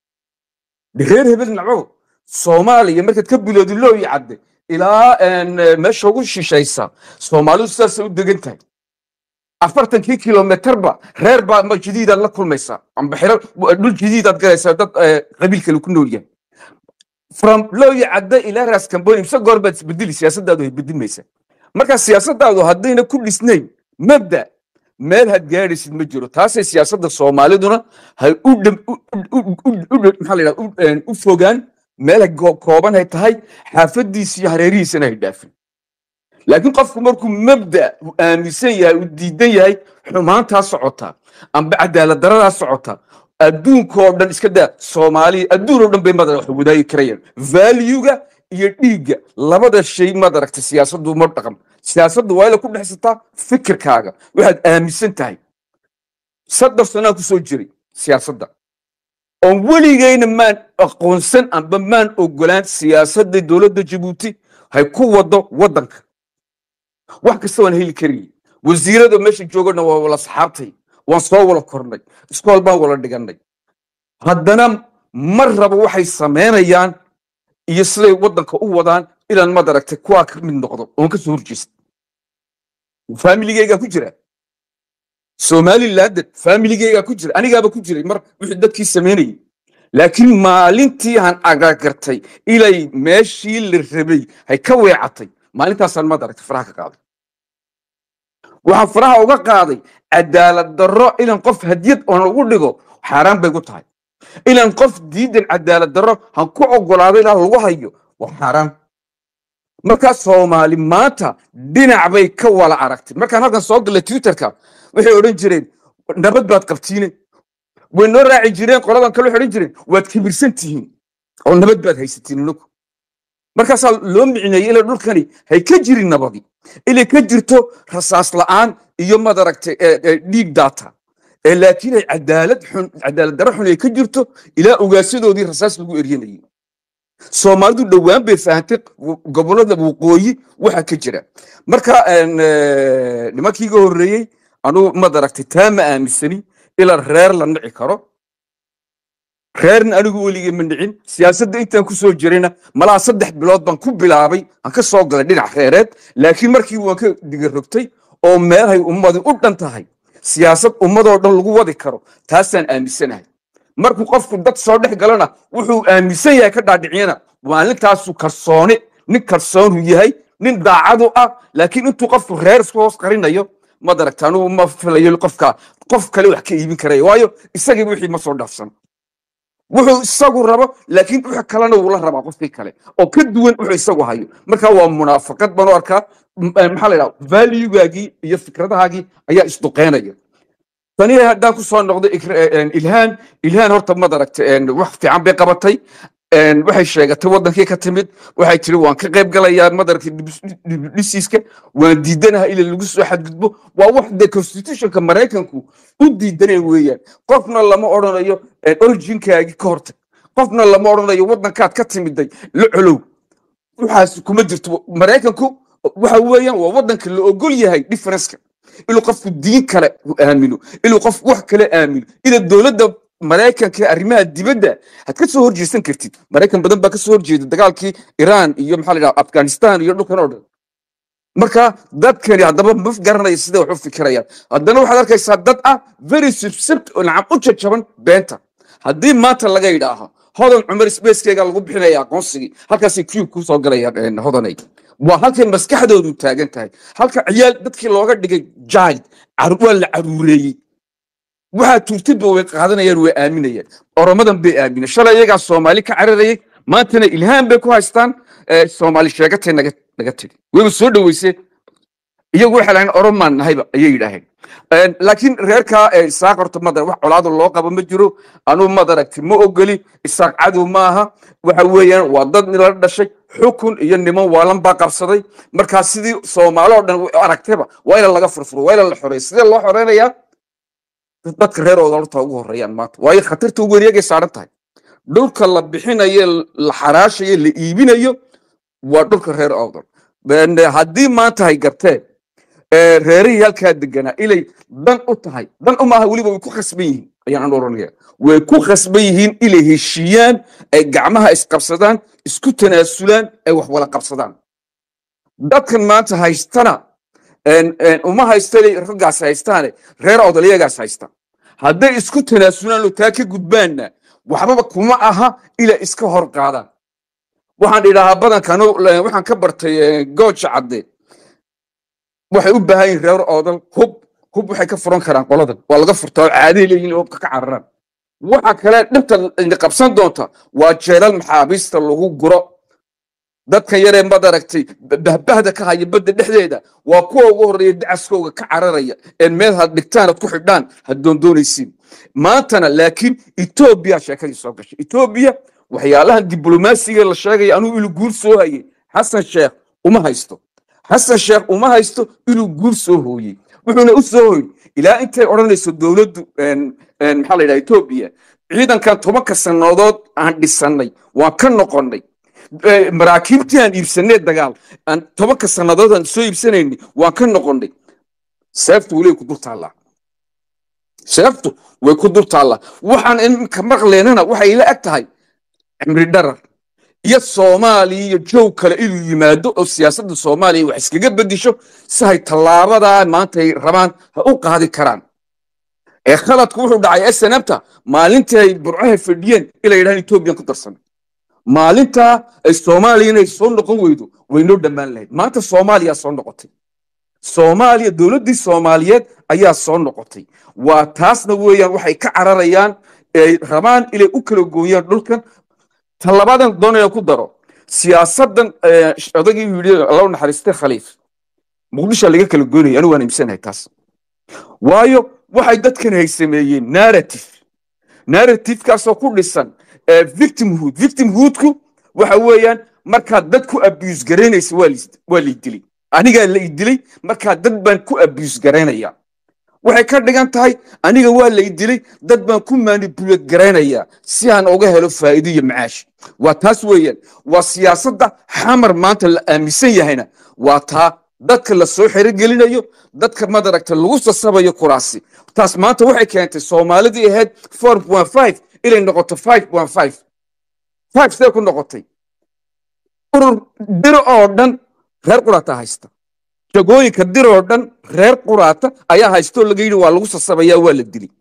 reer hebel naco soomaaliya markaad ka bilowdi looyi cadde ilaa meesha ugu shishaysa soomaalidu sidaasay u degan tahay afartankii kilomitarba reer baa ma jadiidaad la kulmaysaa amba xiro dhul jadiidaad galaysaa dad qabiil kale ku nool yahay from looyi cadde ilaa raas kamboni imse goor baad isbedeli siyaasaddaadu ay bedilmaysaa marka siyaasaddaadu haddayna ku dhisnayn mabda meel had gaadhaysid ma jiro taasay siyaasadda soomaaliduna hay u maxaa la yidhaha u fogaan meel kooban hay tahay xaafadiisa iyo hareerihiisana hay dhaafin laakiin qofku markuu mabda aaminsan yahay uu diidan yahay xumaantaa socota amba cadaalad daradaa socota adduunkoo dhan iska daa soomaaliya adduun oo dhan bay madara wax wadaagi karayaan valuega iyo dhiigga labada shay maad aragtay siyaasaddu ma dhaqan siyaasaddu waa ila ku dhexsataa fikirkaaga waxaad aaminsan tahay saddex sanaa ku soo jiray siyaasadda oon weligeyna maan aqoonsan amba maan ogolaan siyaasadda dowladda jabuuti hay ku wado waddanka wax kasta waan heli karayay wasiirada meesha joogana waa wala saxaabtay waan soo wala kornay iskool baan wala dhigannay haddana mar raba waxay samaynayaan iyo siday waddanka u wadaan inaan mad aragtay kuwaa ka mid noqdo oon ka soo horjeesta faamiligeygaa ku jira somaliland familigeygaa ku jira anigaaba ku jiray mar wixii dadkii samaynayay laakiin maalintii aan agagartay ilay meeshii la rabay hay ka weecatay maalintaasaan maad aragtay faraha ka qaaday waxaan faraha uga qaaday cadaalad darro inaan qof hadiyad oon ugu dhigo xaaraan bay gu tahay inaan qof diidan cadaalad darro han ku ogolaado ilaa lagu hayo waa xaaraan markaa soomaali maanta dhinac bay ka wala aragtay markaan halkan soo gallay twitterka waxay odhan jireen nabad baad qabtiine way noo raaci jireen qoladan kale waxay odhan jireen waad kibirsan tihiin oo nabad baad haysatiin inagu markaasaa loo micneeyey ila dhulkani hay ka jirin nabadi inay ka jirto rasaas la'aan iyo madaragtay dhiig daata ee laakiin ay cadaalad xun cadaalad darro xun ay ka jirto ilaa ugaasyadoodii rasaas lagu eryanayay soomaalidu dhowaan bay fahantay gobolada waqooyi waxa ka jira marka nimankii iga horreeyey anugu madaragtay taa ma aaminsani ilaa reer la nici karo reerna anigu weligay ma nicin siyaasadda intaan ku soo jirayna malaha saddex bilood baan ku bilaabay aan ka soo galay dhinac reereed laakiin markii waan ka digarogtay oo meelhay ummadi u dhan tahay siyaasad ummadoo dhan lagu wadi karo taasaan aaminsanahay markuu qofku dad soo dhex galana wuxuu aaminsan yahay ka dhaadhiciyana maalintaasu kalsooni nin kalsoonu yahay nin daacadu ah laakiin intuu qofku reer isku hoos qarinayo madaragta anugu ma filayo qofka qof kale wax ka iibin karaya waayo isagiiba wixii ma soo dhaafsan wuxuu isagu rabo laakiin wix kalena wuu la rabaa qofkii kale oo ka duwan wuxuu isagu hayo marka waa munaafaqad baan u arkaa maxaa la yidhaha valuegaagii iyo fikradahaagii ayaa isduqeynaya tani haddaan ku soo noqday ilhaan ilhaan horta madaragta wax fiican bay qabatay waxay sheegatay wadankii ka timid waxay tiri waan ka qayb galayaa madaragtay dhisiiska waan diidanaha ila lagu soo xadgudbo waa wax dee constitutionka maraykanku u diidaneen weeyaan qofna lama odhanayo originkaagii ka hortag qofna lama odhanayo wadankaad ka timiday la colow waxaas kuma jirto maraykanku waxa weeyaan waa wadanka la ogol yahay differenceka inuu qofku diin kale aamino inuu qof wax kale aamino ida dowladda maraykanka arrimaha dibadda had ka soo horjeesan kartid maraykan badan baa ka soo horjeeda dagaalkii iran iyo maxaa la yidhaha afghanistan iyo dhulkan oo dhan marka dadkani haddaba ma garanaya sida wax u fikirayaan haddana waxaad arkaysaa dad ah very subsibt oo nacam u jajaban beenta haddii maanta laga yidhaaho hodan cumar spacekeyga lagu bixinaya aqoonsigii halkaasay q ku soo galayaan hodanay waa halkay maskaxdoodu taagan tahay halka ciyaal dadkii looga dhigay jaid waa la caruureeyey waxaa turtidba way qaadanayaan way aaminayaan oromadan bay aamineen shalay iyagaa soomaali ka cararayay maantana ilhaan bay ku haystaan soomaali sheegatay naga naga tiri wayba soo dhoweysee iyagu waxay lahayn oromaan nahayba ayay yidhaaheen laakiin reerkaa isaaq horta madar wax colaado loo qabo ma jiro anuu madaragti ma ogoli isaaq cadow maaha waxa weeyaan waa dad nila dhashay xukun iyo niman waalan baa qabsaday markaa sidii soomaali oo dhan aragtayba waa ina laga furfuro waa ina la xoreeya sidee loo xoreynayaa dadka reer oodolta ugu horeeyaan maanta waayo khatarta ugu wareegay saaran tahay dhulka la bixinayo la xaraashayo la iibinayo waa dhulka reer oodol haddii maanta hay garteen reerihii halkaa deganaa ilay dan u tahay dan u maaha weliba way ku khasban yihiin ayaan an oranaya way ku khasban yihiin inay heshiiyaan ay gacmaha isqabsadaan isku tanaasulaan ay wax wala qabsadaan dadkan maanta haystana uma haysta inay raggaas haystaane reer odoliyagaas haysta hadday isku tanaasulaan oo taa ka gudbaanna waxbaba kuma aha ilaa iska hor qaadaan waxaan idhahaa badankan waxaan ka bartay gooja cadde waxay u baahan yihin reer oodal hub hub waxay ka furan karaan qoladan waa laga furtaa oo caadahay leeyihin hubka ka cararaan waxa kale dhibta ina qabsan doonta waa jeelal maxaabiista lagu guro dadkan yaree madaragtay bahbahda ka haya badda dhexdeeda waa kuwa ugu horreeya dacaskooga ka cararaya ee meel had dhigtaan ad ku xidhaan had doondoonaysiin maantana laakiin etoobiya sheekadii soo gashay etoobiya waxyaalahan diblomaasiga la sheegaya anuu inuu guur soo hayay xasan sheekh uma haysto xasan sheekh uma haysto inuu guur soo hooyey wuxuuna u soo hoyey ilaa intay odhanayso dowladdu maxaa la yidhaha etoobiya ciidankan tobanka sannadood aan dhisannay waan ka noqonnay maraakiibtii aan iibsanay dagaal aan tobanka sannadood aan soo iibsanaynay waan ka noqonnay seeftu weli ku dul taallaa seeftu way ku dul taallaa waxaan iminka maqleynana waxay la eg tahay cimri dharar iyo soomaaliya iyo jow kale inuu yimaado oo siyaasadda soomaaliya wax iskaga bedisho si hay tallaabadaa maanta ay rabaan ha u qaadi karaan ee khaladku wuxuu dhacay snmta maalintii ay burcaha fadhiyeen ila yidhahan etoobiyan ku darsan maalintaa ay soomaaliya inay soo noqon weydo waynoo dhammaan lahayd maanta soomaaliya soo noqotay soomaaliya dowladdii soomaaliyeed ayaa soo noqotay waa taasna weeyaan waxay ka cararayaan ay rabaan inay u kala gooyaan dhulkan talabadan doonaya ku daro siyaasadan odagii yidhi allahu naxariistay khaliif muqdisho laga kala goynaya anigu waan iibsanahay taas waayo waxay dadkan hay sameeyeen narrative narrativekaasoo ku dhisan victimhood victimhoodku waxa weeyaan markaad dad ku abuse garaynaysa waa lay dilay anigaa la idilay markaa dad baan ku abuse garaynaya waxay ka dhigan tahay aniga waa lay dilay dad baan ku manipulate garaynaya si aan uga helo faa'iido iyo macaash waa taas weeyaan waa siyaasadda xamar maanta la aaminsan yahayna waa taa dadka la soo xerogelinayo dadka madaragta lagu sasabayo kuraasi taas maanta waxay keentay soomaalidii ahayd four point five inay noqoto five point five five see ku noqotay urur diro oo dhan reer quraata haysta jagooyinka dir oo dhan reer quraata ayaa haystoo laga yidhi waa lagu sasabayaa waa la dili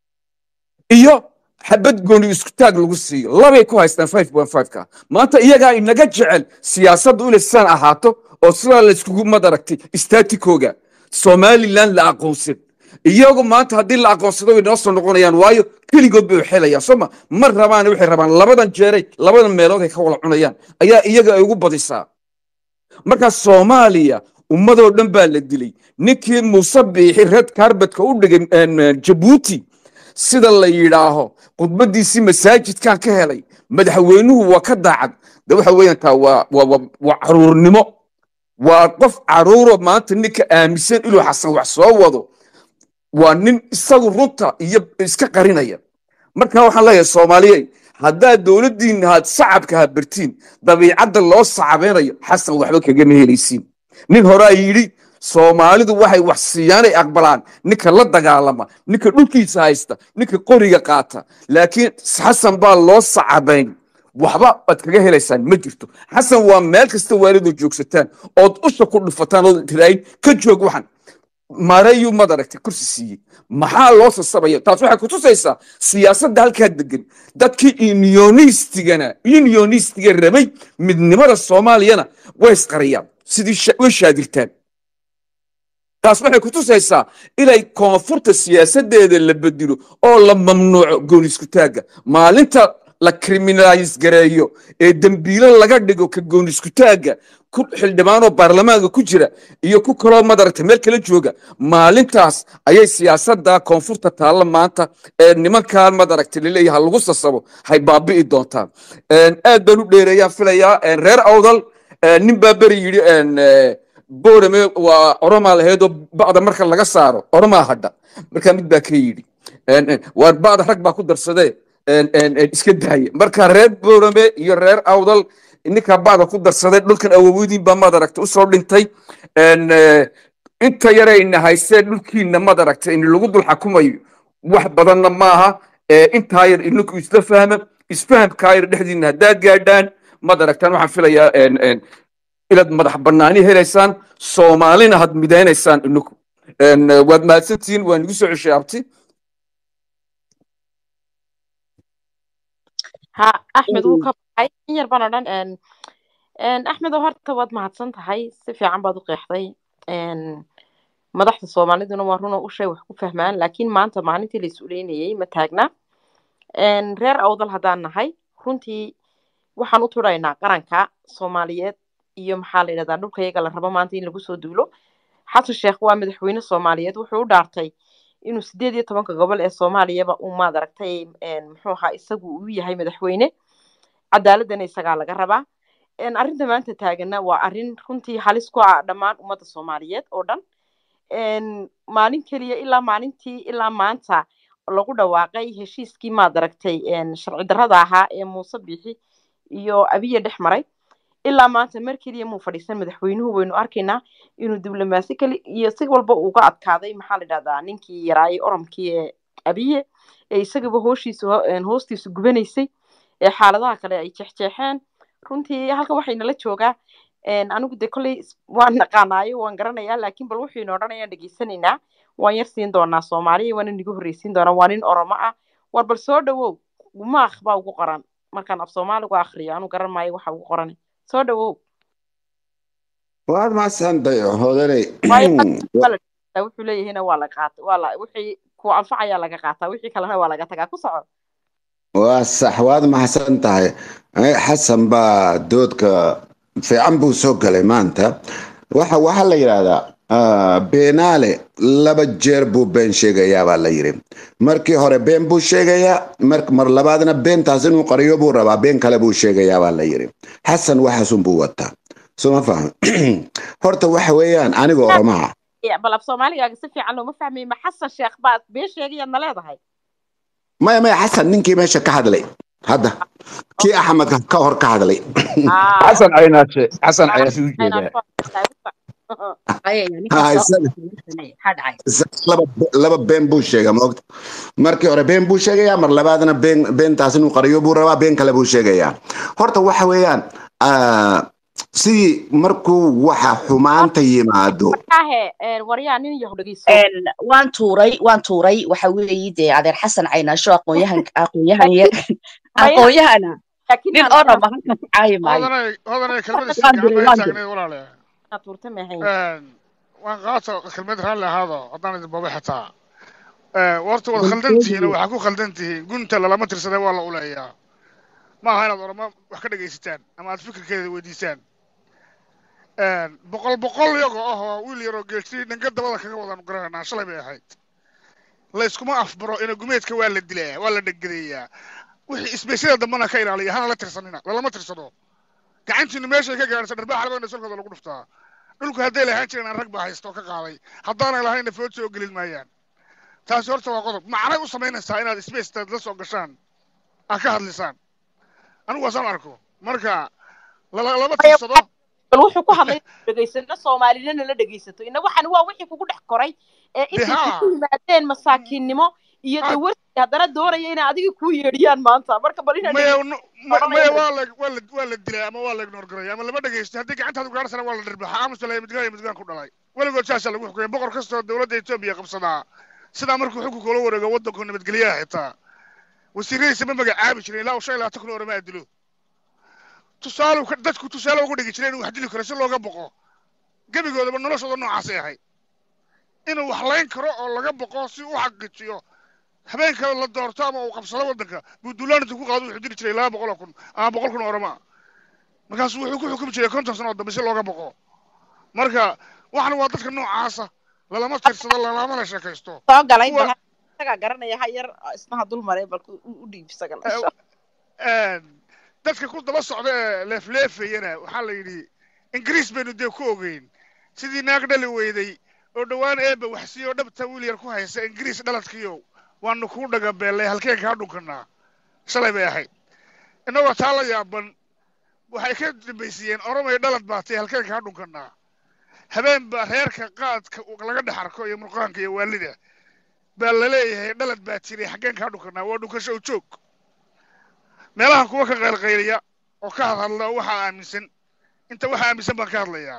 iyo xabad gooni isku taag lagu siiyo labay ku haystaan five point five ka maanta iyagaa inaga jecel siyaasaddu inay sidaan ahaato oo sidaa layskugu madaragtay istatikooga somaliland la aqoonsan iyagu maanta haddii la aqoonsado way noo soo noqonayaan waayo keligood bay xelayaan sooma ma rabaan waxay rabaan labadan jeeray labadan meelood ay ka wala cunayaan ayaa iyaga ay ugu badisaa marka soomaaliya ummadoo dhan baa la dilay ninkii muuse biixi red carbetka u dhigay jabuuti sida la yidhaaho khudbadiisii masaajidkan ka helay madaxweynuhu waa ka daacad de waxa weeyaan taa waa waa caruurnimo waa qof caruuro maanta ninka aaminsan inuu xasan wax soo wado waa nin isagu runta iyo iska qarinaya marka waxaan leeyahay soomaaliye haddaad dowladdiinna aad sacabka habartiin dabiicadda loo sacabeynayo xasan waxba kagama helaysiin nin horaa yidhi soomaalidu waxay wax siiyaanay aqbalaan ninka la dagaalama ninka dhulkiisa haysta ninka qoriga qaata laakiin xasan baa loo sacabayn waxba aad kaga helaysaan ma jirto xasan waa meel kasta waalidoo joogsataan ood usha ku dhufataan ood tiraayin ka joog waxan marayuu mad aragtay kursi siiyey maxaa loo sasabaya taas waxay kutusaysaa siyaasadda halkaa degan dadkii unionistigana unionistiga rabay midnimada soomaaliyana way isqariyaan sidii way shaadirtaan taas waxay kutusaysaa inay koonfurta siyaasadeeda la bedilo oo la mamnuuco gooniskutaagga maalinta la criminalis gareeyo ee dembiilo laga dhigo ka gooniskutaagga ku xildhibaanoo baarlamaanka ku jira iyo ku kaloo madaragta meel kala jooga maalintaas ayay siyaasadda koonfurta taalla maanta ee nimankan madaragta laleeyaha lagu sasabo hay baabi'i doontaan aad baan u dheereeyaan filayaa reer awdal nin baa beri yidhi boorame waa oromaa lahaydoo ba'da marka laga saaro oromaa hadha markaa mid baa ka yidhi waar ba'da rag baa ku darsadee iska daaya marka reer boorame iyo reer awdal ninkaa ba'da ku darsaday dhulkan awowdiin baa madaragta usoo dhintay inta yarayna haysee dhulkiina madaragta in lagu dul xakumayo wax badanna maaha intaa yar ininku isla fahma isfahamkaa yar dhexdiina haddaa gaadhaan madaragtaan waxaan filayaa inaad madax banaani helaysaan soomaalina had midaynaysaan ininku waad mahadsantihiin waan igu soo ceshay abti ha axmed wuu ka baxay in yar baan odhan axmedo horta waad mahadsan tahay si fiican baad u qeexday madaxda soomaaliduna waa runoo ushay wax ku fahmaan laakiin maanta maalintii la is-uleynayey ma taagna reer awdal haddaan nahay runtii waxaan u turaynaa qaranka soomaaliyeed iyo maxaa la yidhahdaa dhulka iyaga la rabo maanta in lagu soo duulo xasan sheekh waa madaxweyne soomaaliyeed wuxuu u dhaartay inuu sideed iyo tobanka gobol ee soomaaliyaba uu maad aragtay muxuu ahaa isagu uu yahay madaxweyne cadaaladana isagaa laga rabaa arrinta maanta taagana waa arrin runtii halis ku ah dhammaan ummadda soomaaliyeed oo dhan maalin keliya ilaa maalintii ilaa maanta lagu dhawaaqay heshiiskii maad aragtay sharci darrada ahaa ee muuse biixi iyo abiye dhex maray ilaa maanta mar keliya muu fadhiisan madaxweynuhu waynu arkaynaa inuu diblomaasi kali iyo si walba uga adkaaday maxaa la yidhahdaa ninkii yaraayay oromkii ee abiye ee isagaba hooshiisu hoostiisu gubanaysay ee xaaladaha kale ay jeexjeexeen runtii halka waxaynala joogaa Een, anigu de kolley is- waan naqaanaayo waan garanayaa laakiin bal wuxuu ina odhanayaan dhegeysanaynaa waan yar siin doonaa soomaaliya waana nigu horreysiin doonaa waa nin oromo ah war bal soo dhawow maakh baa ugu qoran markaan af soomaaligu akhriyo anu garan maayo waxa ugu qoran soo dhawow waad mahadsantahay hodanay waayo waa la dhegeysataa, wuxuu leeyahayna waa la qaata waa la wixii ku anfacayaa laga qaataa wixii kalena waa laga tagaa ku soco waa sax waad mahadsan tahay Eh, xasan baa doodka fiican buu soo galay maanta waxa waxaa la yidhaahdaa ah, beenaale laba jeer buu been sheegayaa baa la yidhi markii hore been buu sheegayaa mar mar labaadna beentaas inuu qariyo buu rabaa been kale buu sheegayaa baa la yidhi xasan waxaasun buu wataa soo ma fahmi horta waxa weeyaan aniga oromaha Ya, bal af soomaaligaaga si fiican looma fahmay ma xasan sheekh baad been sheegayaad na leedahay maya maya xasan ninkii meesha ka hadlay hadda kii axmed ka hor ka hadlay Ah, xasan caynaashe xasan ah, caynaashe u ayna jeedaa soo- Haya, Ah, ninkaas isaga maxaa dhacay isaga laba laba been buu sheega maogta markii hore been buu sheegayaa mar labaadna been beentaas inuu qariyo buu rabaa been kale buu sheegayaa horta waxa weeyaan ah, sidii markuu waxa xumaanta yimaado Markaahe, een, waryaa nin yahu dhegeyso Een, waan tuuray waan tuuray waxa weeye dee adeer xasan caynaasho aqoonyahan aqoonyahan yar Maya, aqoonyahana laakiin nin aan orama halkan ku caayi maayo hodanay hodanay kelmadiisa waan gacan diray bay waan diray taagneed walaale inaad tuurta maahayn Een, waan qaato kelmad raalli ahaado haddaan idin boobe xataa Ee, warta waad khaldan tihiin oo waxaa ku khaldan tihiin gunta lalama tirsaday waa la uleeyaa ma aha inaad oramo wax ka dhegaysataan ama aad fikirkeeda weydiisaan Een, boqol boqol iyago ah oo wiil yaroo geelsi dhanka dabada kaga wadan garanaa shalay bay ahayd layskuma afbaro ina gumeedka waa la dilaa waa la dheggadeeyaa wixii isbeysyada dambana ka ilaaliya hana la tirsanina lalama tirsado gacantiinu meeshay ka gaadhaysa dharbaa xalbana solkooda lagu dhuftaa dhulku hadday lahaan jireen rag baa haysta oo ka qaaday haddaanay lahaynna food soo gelin maayaan taasi horta waa qodob macnay u samaynaysaa inaad spacetaad la soo gashaan aad ka hadlisaan anigu waasaan arko marka lala- lama Maya, tirsado bal wuxuu ku hadlay dhegeysano soomaalina la dhegeysato ina waxan waa wixii kugu dhex koray ee de intay haa ku yimaadeen masaakiinnimo iyo haa dawarsi haddana doonaya inay adiga kuu yeedhiyaan maanta marka bal inaa maya dhegeysato no- ma- odhanaya maya waa la waa la waa la dilaa ama waa la ignore garaya ama lama dhegeysto haddii gacantaadu gaadhsana waa la dhirbaxa aamusa la midgaan iyo midgaan ku dhalay weligood saasaa lagu xukumay boqor kastoo dowladda etoobiya qabsadaa sidaa markuu xukunka ula wareego waddanku nabadgelyaha xitaa wasiiradiisa ma magacaabi jirin ilaa uu shan iyo labaatan kun oo orama dilo tusaale uu ka- dadku tusaale ugu dhigi jiray inuu wax dili karo si looga boqo gebigoodaba noloshooda noocaasay ahayd inuu wax layn karo oo laga boqo si uu u xaqiijiyo habeen kale la doorto ama uu qabsado waddanka buu duulaan intuu ku qaado wuxuu diri jiray laba boqol oo kun ama boqol kun oo orama markaasuu wuxuu ku xukumi jiray konton sano oo dambe si looga boqo marka waxan waa dadka noocaasa lalama tirsado lalama la sheekaysto soo galay kuwa bal isagaa garanaya ha yar isnaha dul maray bal u u dhiib isaga eh, insha een, dadka ku daba socda ee leefleefayana waxaa la yidhi ingiriis baynu dee ku ogeyn sidii naag dhali weyday oo dhowaan eebba waxsiiyo dhabta wiil yar ku haysa ingiriis dhaladkiyo waanu kuu dhagabeellay halkeen kaa dhunkanaa shalay bay ahayd innagoo taa la yaaban waxay ka dambaysiiyeen oromay dhalad baatay halkeen kaa dhunkanaa habeen baa reerka qaadka uu laga dhex arko iyo murqaanka iyo waalida baa la leeyahay dhalad baa jiray xaggeen kaa dhunkanaa waa dhunkasho u joog meelaha kuwa ka qaylqayliya oo ka hadhadla waxaa aaminsan inta waxa aaminsan baan ka hadlayaa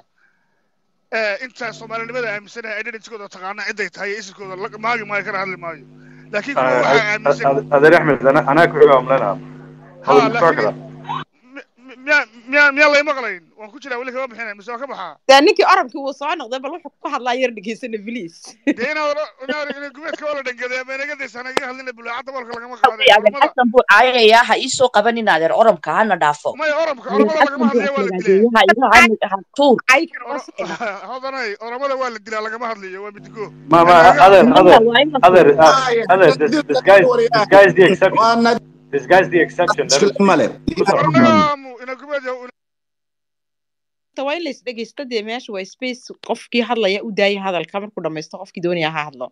Eh, inta soomaalinimada aaminsanaha identitykooda taqaana ciday tahay iyo isirkooda la- maagi maayo kana hadli maayo laakiin kuwa waxaa aaminsan adeer axmed ana- anaa ku xiga amlena ha hadu muxuu laakiin kala mi- mi- miyaa miyaa miyaa lay maqlayn waan ku jiraa weli kama bixinay mise waa ka baxaa dee ninkii orankii wuu soo noqday bal wuxuu ku hadlaa yar dhegeysana biliis dee inaad inaad ina gumeedka waa la dhangaday ama inaga daysa naga hadlina bulaacadda boolka lagama qaaday adeer oromada xasan buu caayayaa ha ii soo qabanin adeer oromka hana dhaafo maya oromka adeer oromada xasan lagama buu hadlaya waa la dilaa aflagaadeeyaha iga ha tuur ay kara waa Oro- socda hodanay oromada waa la dilaa lagama hadlayo waa midigo ma ma laakiin adeer maya adeer waa in la adeer tuuro uh, adeer this this guy this guy is the exception waana this guy is the exception let him iskale male speak ku soco warnagaamu ina gumeed waa in la isdhegeysto dee meesha waa space qofkii hadlaya u daaya hadalka markuu dhamaysto qofkii doonaya ha hadlo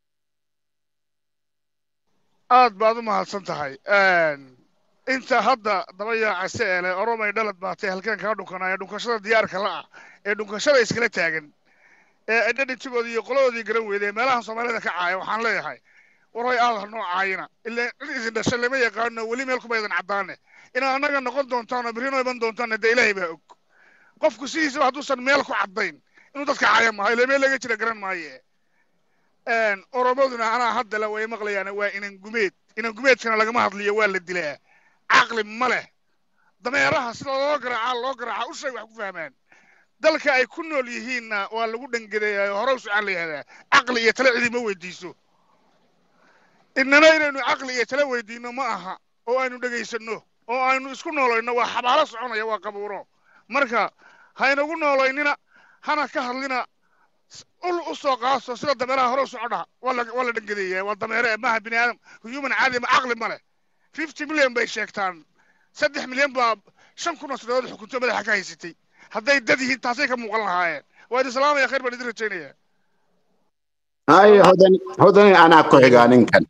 aad baad u mahadsan tahay inta hadda daba yaacase ee leh oromay dhalad baatay halkeen kaa dhunkanaya dhunkashada diyaarka la'ah ee dhunkashada iskala taagan ee identitygooda iyo qoladoodii garan weyday ee meelaha soomaalida ka caaya waxaan leeyahay waray aad ha noo caayina ilaa cid idin dhashay lama yaqaano weli meel kuma idin caddaane inaad annaga noqon doontaan oo berri noo iman doontaanna dee ilaahay baa og qofku sidiisaba hadduusan meel ku caddayn inuu dadka caya maayo ile meel laga jira garan maaye oromaduna anaa haddale way maqlayaan waa inan gumeed inan gumeedkana lagama hadliyo waa la dilaa caqli ma leh dameeraha sida loo garaacaa loo garaacaa ushay wax ku fahmaan dalka ay ku nool yihiinna waa lagu dhangadeeyaa hore usocaan la yihahdaa caqli iyo tale cidi ma weydiiso innana inaynu caqli iyo tale weydiinno ma aha oo aynu dhegaysanno oo aynu isku noolayno waa xabaalo soconaya waa qabuuro marka haynagu noolaynina hana ka hadlina ul u soo qaaso sida dameeraha hore u socodha waa la waa la dhangadeeyaa waa dameere maaha bini aadam human caadi ma caqli ma leh fifty million bay sheegtaan saddex milyan baa shan kun oo sanadood xukunto madaxa ka haysatay hadday dad yihiin taasay ka muuqan lahaayeen waa idin salaamaya khayr baan idin rajaynaya hay hodani hodani anaa ku xigaa ninkan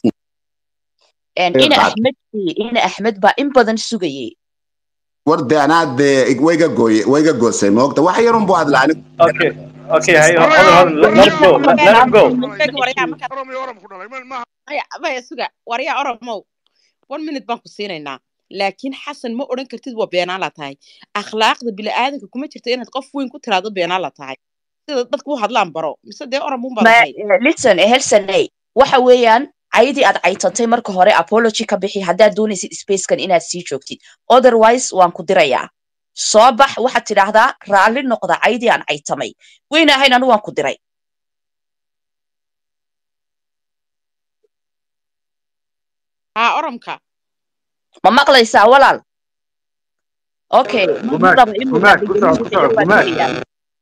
ina axmed ina axmed baa in badan sugayay warde anaa dee wayga gooye wayga goosay moogta wax yarun buu hadla anigu Okay. Okay, hey, hold on, hold on. Let, let him go. Let, let him go. oromyo orom ku dhalay ma- maaha maya maya suga waryaa oromow one minute baan ku siinaynaa laakiin xasan ma odhan kartid waa beenaa la tahay akhlaaqda bini'aadanka kuma jirto inaad qof weyn ku tiraado beenaa la tahay sida dadku u hadlaan baro mise dee orom unbaa Ma- lahay listen helsaney waxa weeyaan caydii aad caytantay marka hore apology ka bixi haddaad doonaysid spacekan inaad sii joogtid otherwise waan ku dirayaa soo bax waxaad tidhaahdaa raalli noqda caydii aan caytamay weyna ahayn anu waan ku diray haa oromka ma maqlaysaa walaal okay ma ma Gumaag, rabo inuu gumaag, ku raalligelin soco, ku bixiyo soco, waan gumaag. digayaa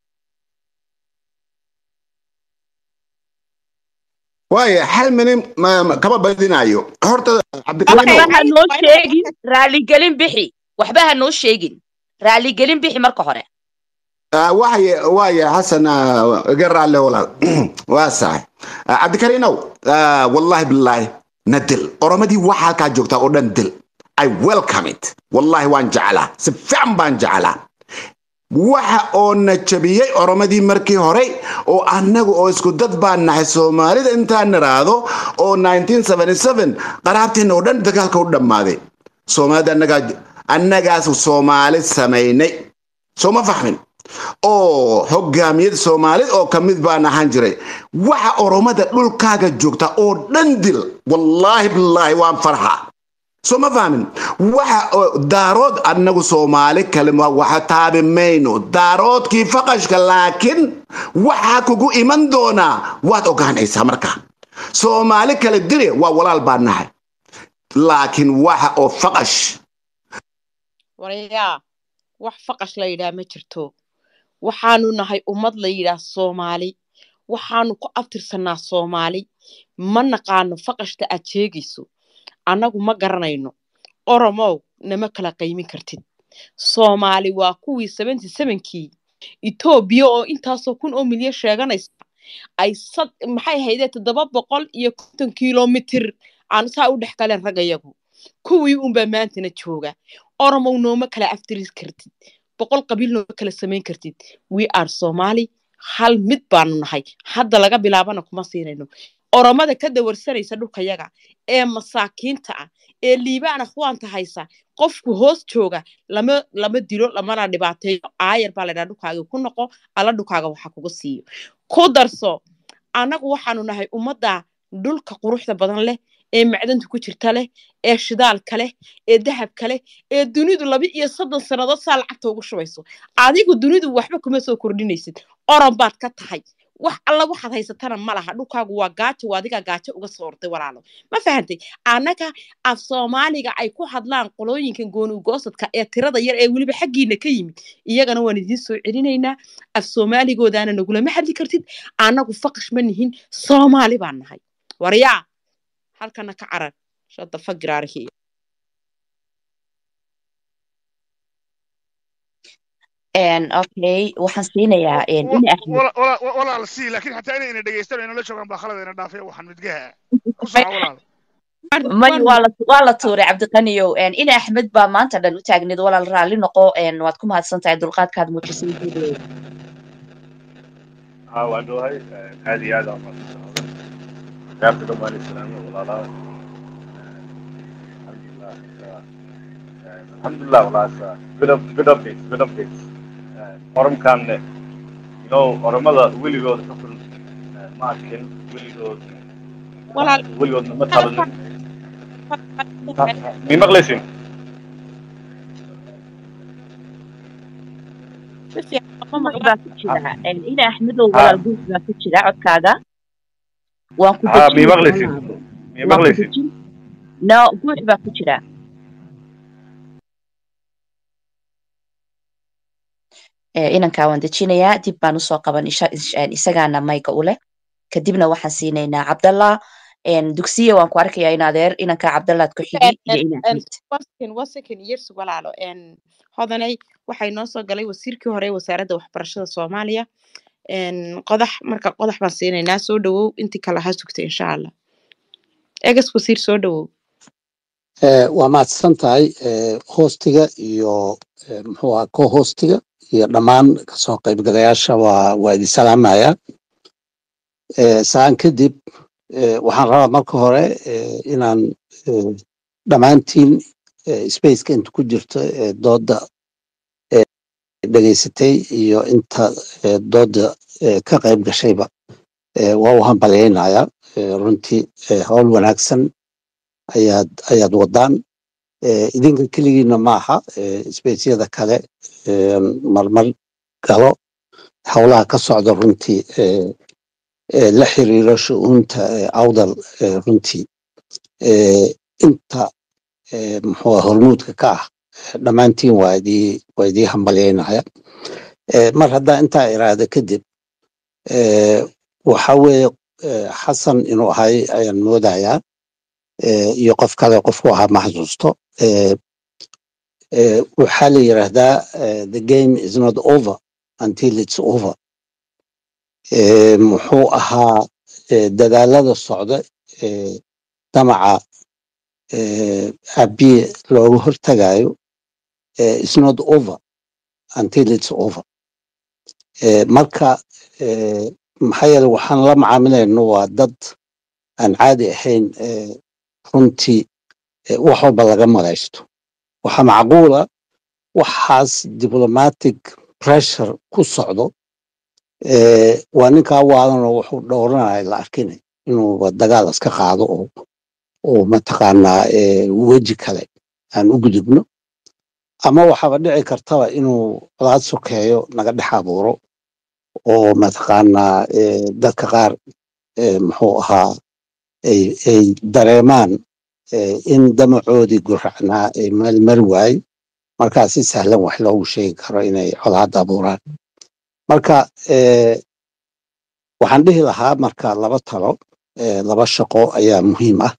waaye hal minin ma- ma- kama badinayo horta cabdikariino waxba ha noo sheegin raalligelin bixi waxba ha noo sheegin raalligelin bixi marka hore Ah, waaye waaye xasan ah, iga raalle walaal waa sax Ah, cabdikariinow ah, wallahi bilaahi na dil oromadii waxa halkaa joogtaa oo dhan dil i welcome it wallahi waan jeclaa si fiican baan jeclaa waxa oo na jabiyey oromadii markii hore oo annaga oo isku dad baan nahay soomaalida intaan niraahdo oo 1977 qaraabteena oo dhan dagaalka u dhammaaday soomaalida annagaa annagaas soomaali samaynay soo ma fahmin oo hogaamiyada soomaalid oo ka mid baan ahaan jiray waxa oromada dhulkaaga joogta oo dhan dil wallaahi bilaahi waan farxa soo ma fahmin waxa oo daarood annagu soomaali kale ma- waxa taabi mayno daaroodkii faqashka laakiin waxaa kugu iman doonaa waad ogaanaysaa marka soomaali kale dile waa walaal baan nahay laakiin waxa oo faqash warayaa wax faqash la yidhaah ma jirto waxaanu nahay ummad la yidhaah soomaali waxaanu ku abtirsannaa soomaali ma naqaano faqashta aad sheegayso annagu ma garanayno oromow nama kala qaymin kartid soomaali waa kuwii seventy sevenkii etoobiya oo intaasoo kun oo milyan sheeganaysa ay sad maxay ahaydee toddoba boqol iyo konton kilomitir aan saa u dhex galeen raggayagu kuwii unbaa maantana jooga oromow nooma kala aftiris kartid boqol qabiil nooma kala samayn kartid we are somali hal mid baanu nahay hadda laga bilaabana kuma siinayno oromada ka dawarsanaysa dhulkayaga ee masaakiinta ah ee liibaan akhwaanta haysa qofku hoos jooga lama lama dilo lamana dhibaateeyo aayar baa laydhaha dhulkaaga ku noqo alla dhulkaaga waxa kuga siiyo ku darso annagu waxaanu nahay ummadda dhulka quruxda badan leh ee macdanta ku jirta leh ee shidaalka leh ee dahabka leh ee dunidu laba iyo soddon sannadood saa lacagta ugu shubayso adigu dunidu waxba kuma soo kordhinaysid oran baad ka tahay wax alla waxaad haysatana ma laha dhulkaagu waa gaajo waa adigaa gaajo uga soo orday walaalo ma fahantay annaga af soomaaliga ay ku hadlaan qolooyinkan goonugoosadka ee tirada yar ee weliba xaggiina ka yimid iyagana waan idiin soo celinaynaa af soomaaligoodaana nagulama hadli kartid annagu faqash ma nihin soomaali baan nahay waryaa halkana ka carar shada fagiraarihi okay waxaan siinayaa ina axmed Wala- wala- wala- walaal sii laakiin xataa inay ina dhegeystaan oo inala joogaan baa khalad ina dhaafaya waxaan midgaha ku soco walaal may waa la waa la tuuray cabdiqaniyow ina axmed baa maanta dhan u taagneed walaal raalli noqo waad ku mahadsan tahay dulqaadkaad muujisay video ها وعنده هاي هذه هذا ما عرفت لهم عليه السلام والله لا الحمد لله الحمد لله والله good up good updates good updates oromkan no oromada weligood xukun ma arkin weligood walaal weligoodna ma talanin mi maqlaysin si fiican ma guux maqla baa ku jira ina axmedow walaal guux baa ku jira codkaaga waan ku ha mi dejin maqlaysin walaal mi waan ku maqlaysin dejin no guux baa ku jira Eh, inankaa waan dejinayaa dib baan usoo qaban isha- is- een, isagaana mayga u leh kadibna waxaan siinaynaa cabdallah een, dugsiya waan ku arkayaa in adeer inankaa cabdallaad ku xigi iyo ina axmed wasakin wasakin yersu walaalo n hodanay waxay noo soo galay wasiirkii hore ee wasaaradda waxbarashada soomaaliya n qodax marka qodax baan siinaynaa soo dhawow intii kale ha sugta insha allah egas wasiir soo dhawow Eh, waa mahadsan tahay eh, hoostiga iyo eh, muxuu ahaa co-hoostiga iyo dhammaan kasoo qaybgalayaasha waa waa idin salaamaya Eh, saan kadib eh, waxaan rabaa marka hore eh, inaan eh, dhammaantiin eh, spaceka inta ku jirto eh, dooda eh, dhegaysatay iyo inta eh, dooda eh, ka qayb gashayba eh, waa u hambalyaynaya eh, runtii eh, howl wanaagsan ayaad ayaad wadaan Eh, idinka keligiina maaha eh, spaceyada kale eh, marmar galo howlaha ka socda runtii eh, eh, la xiriiro shu'uunta eh, awdal eh, runtii Eh, inta eh, muxuu ah, hormuudka ka ah eh, dhammaantiin waa idii waa idii hambalyaynaya Eh, mar haddaa intaa iraada kadib eh, waxa weeye eh, xasan inuu ahay ayaan moodayaa eh, iyo qof kale qofku ahaa ma xasuusto Eh, eh, waxaa la yiraahdaa eh, the game is not over until it's over Eh, muxuu ahaa eh, dadaalada socda eh, damaca eh, abiye looga hortagayo eh, is not over until it's over Eh, marka eh, maxaa yeele waxaan la macaamilayno waa dad aan caadi ahayn eh, runtii eh, wax walba laga malaysto waxaa macquula waxaas diplomatic pressure ku socdo eh, waa ninkaa waalanoo wuxuu dhowranaya la arkinay inuuba dagaal iska qaado oo oo mataqaanaa eh, weji kale aan u gudubno ama waxaaba dhici kartaba inuu colaad sokeeyo naga dhex abuuro oo mataqaanaa eh, dadka qaar eh, muxuu ahaa ay ay dareemaan eh, in damacoodii guracnaa ay meel mari waaye markaa si sahlan wax loogu sheegi karo inay colaad abuuraan marka eh, waxaan dhihi lahaa marka laba talo eh, laba shaqo ayaa muhiim ah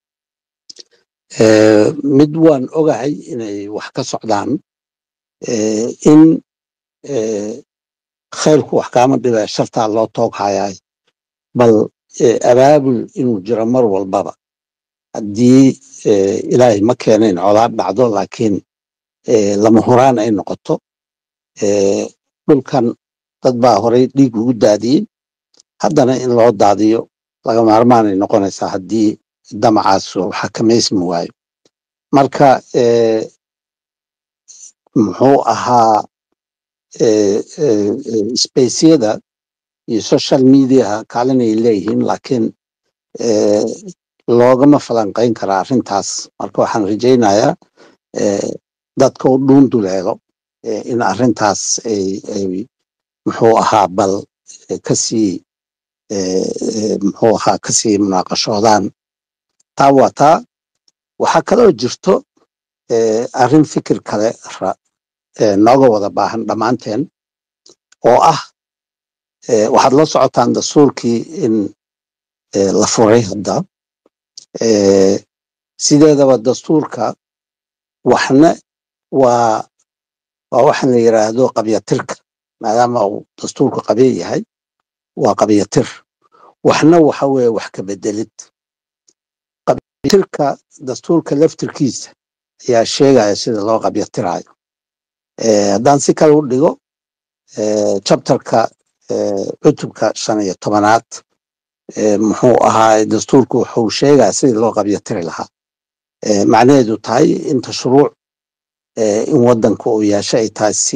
Eh, mid waan ogahay inay wax ka socdaan eh, in eh, khayrku wax kaama dhiba shartaa loo toog hayaay bal eh, abaabul inuu jiro mar walbaba haddii eh, ilaahay ma keenayn colaad dhacdo laakiin eh, lama huraan ay noqoto eh, dhulkan dad baa horey dhiig ugu daadiyey haddana in loo daadiyo laga maarmaanay noqonaysaa haddii damacaas uu xakamaysmi waayo marka eh, muxuu ahaa eh, eh, eh, spaceyada iyo social mediaha kaalin ay leeyihiin laakiin eh, loogama falanqayn karaa arrintaas marka waxaan rajaynayaa eh, dadka u dhuunduleelo eh, in arrintaas ay ay muxuu ahaa bal eh, kasii eh, eh, muxuu ahaa kasii munaaqashoodaan taa waa taa waxaa kaloo jirto eh, arrin fikir kale ra- eh, nooga wada baahan dhammaanteen oo ah eh, waxaad la socotaan dastuurkii in eh, la furay hadda eh, sideedaba dastuurka waxna waa waa waxaan la yiraahdo qabyatirka maadaama uu dastuurku qabya yahay waa qabyatir waxna waxa weeye wax ka bedelid qabyatirka dastuurka laftirkiisa ayaa sheegaya sida loo qabyatirayo Eh, haddaan si kale u dhigo eh, chapterka eh, cutubka shan iyo tobanaad eh, muxuu ahaa dastuurku wuxuu sheegaya sidii loo qabyatiri lahaa Eh, macnaheedu tahay inta shuruuc eh, in wadanka uu yeesho ay tahay si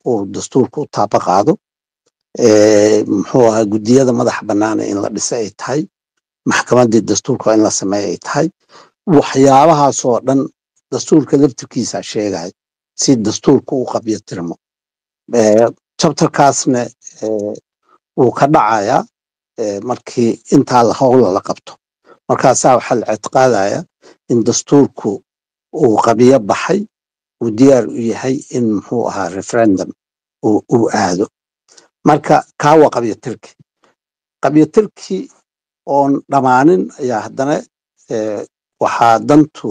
uu dastuurka u taaba qaado muxuu ahaa guddiyada madaxa bannaana in la dhisa ay tahay maxkamaddii dastuurka in la sameeya ay tahay waxyaabahaasoo dhan dastuurka laftirkiisa sheegaya si dastuurka u qabyo tirmo chapterkaasna wuu ka dhacayaa markii intaa howla la qabto markaasaa waxaa la ictiqaadaya in dastuurku uu qabyo baxay uu diyaar u yahay in muxuu ahaa referendum uu aado marka kaa waa qabyotirki qabyotirki oon dhammaanin ayaa haddana waxaa dantu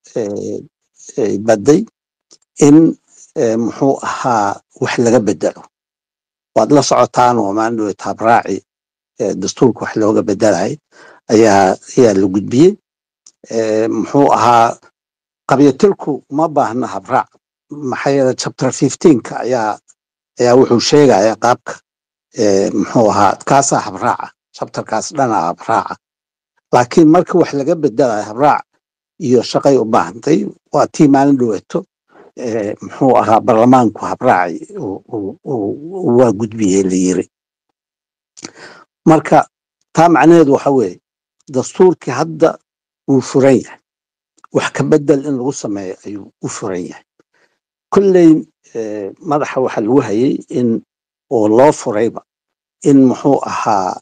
badday in muxuu ahaa wax laga bedelo waad la socotaan oo maandhowe taabraaci dastuurka wax looga bedelay ayaa ayaa la gudbiyey muxuu ahaa qabyatirku ma baahna habraac maxaa yeele chapter fifteenka ayaa ayaa wuxuu sheegaya qaabka muxuu ahaa kaasaa habraaca chapterkaas dhanaa habraaca laakiin marka wax laga bedelayo habraac iyo shaqay u baahantay waa tii maalin dhoweeto muxuu ahaa barlamaanku habraaci waa gudbiyey la yiri marka taa macnaheedu waxa weeye dastuurkii hadda wuu furan yahay wax ka bedel in lagu sameeyo ayuu u furan yahay kolley madaxa waxa lagu hayay in oo loo furayba in muxuu ahaa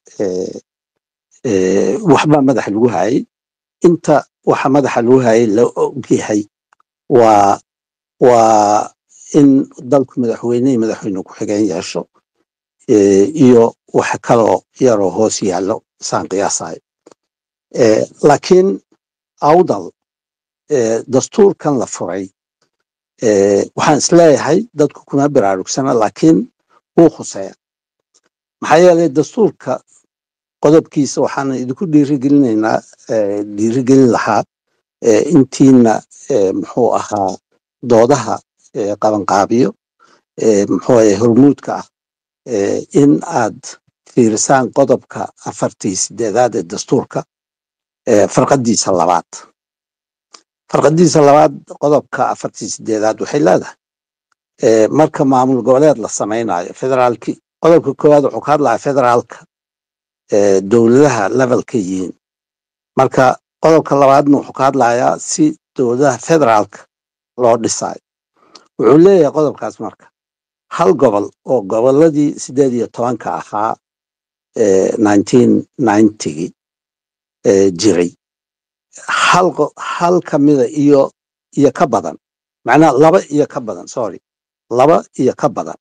waxba madaxa lagu hayay inta waxa madaxa lagu hayay la ogyahay waa waa in dalku madaxweyne iyo madaxweyne ku-xigeen yeesho iyo waxa kaloo yaroo hoos yaallo saan qiyaasayo laakiin awdal dastuurkan la furay waxaan isleeyahay dadku kuma baraarugsana laakiin wuu khuseeya maxaa yeelay dastuurka qodobkiisa waxaan idinku dhiirigelinaynaa dhiirigelin lahaa intiina muxuu ahaa doodaha qabanqaabiyo muxuu ahay hormuudka ah in aad fiirisaan qodobka afartii sideedaad ee dastuurka farqadiisa labaad farqadiisa labaad qodobka afartii sideedaad waxay leedahay marka maamul goboleed la samaynayo federaalki qodobka koowaad wuxuu ka hadlaya federaalka dowladaha levelka yihiin marka qodobka labaadna wuxuu ka hadlayaa si dowladaha federaalka loo dhisayo wuxuu leeyahay qodobkaas marka hal gobol oo goboladii sideed iyo tobanka ahaa nineteen ninetygii jiray hal hal kamida iyo iyo ka badan macnaha laba iyo ka badan sorry laba iyo ka badan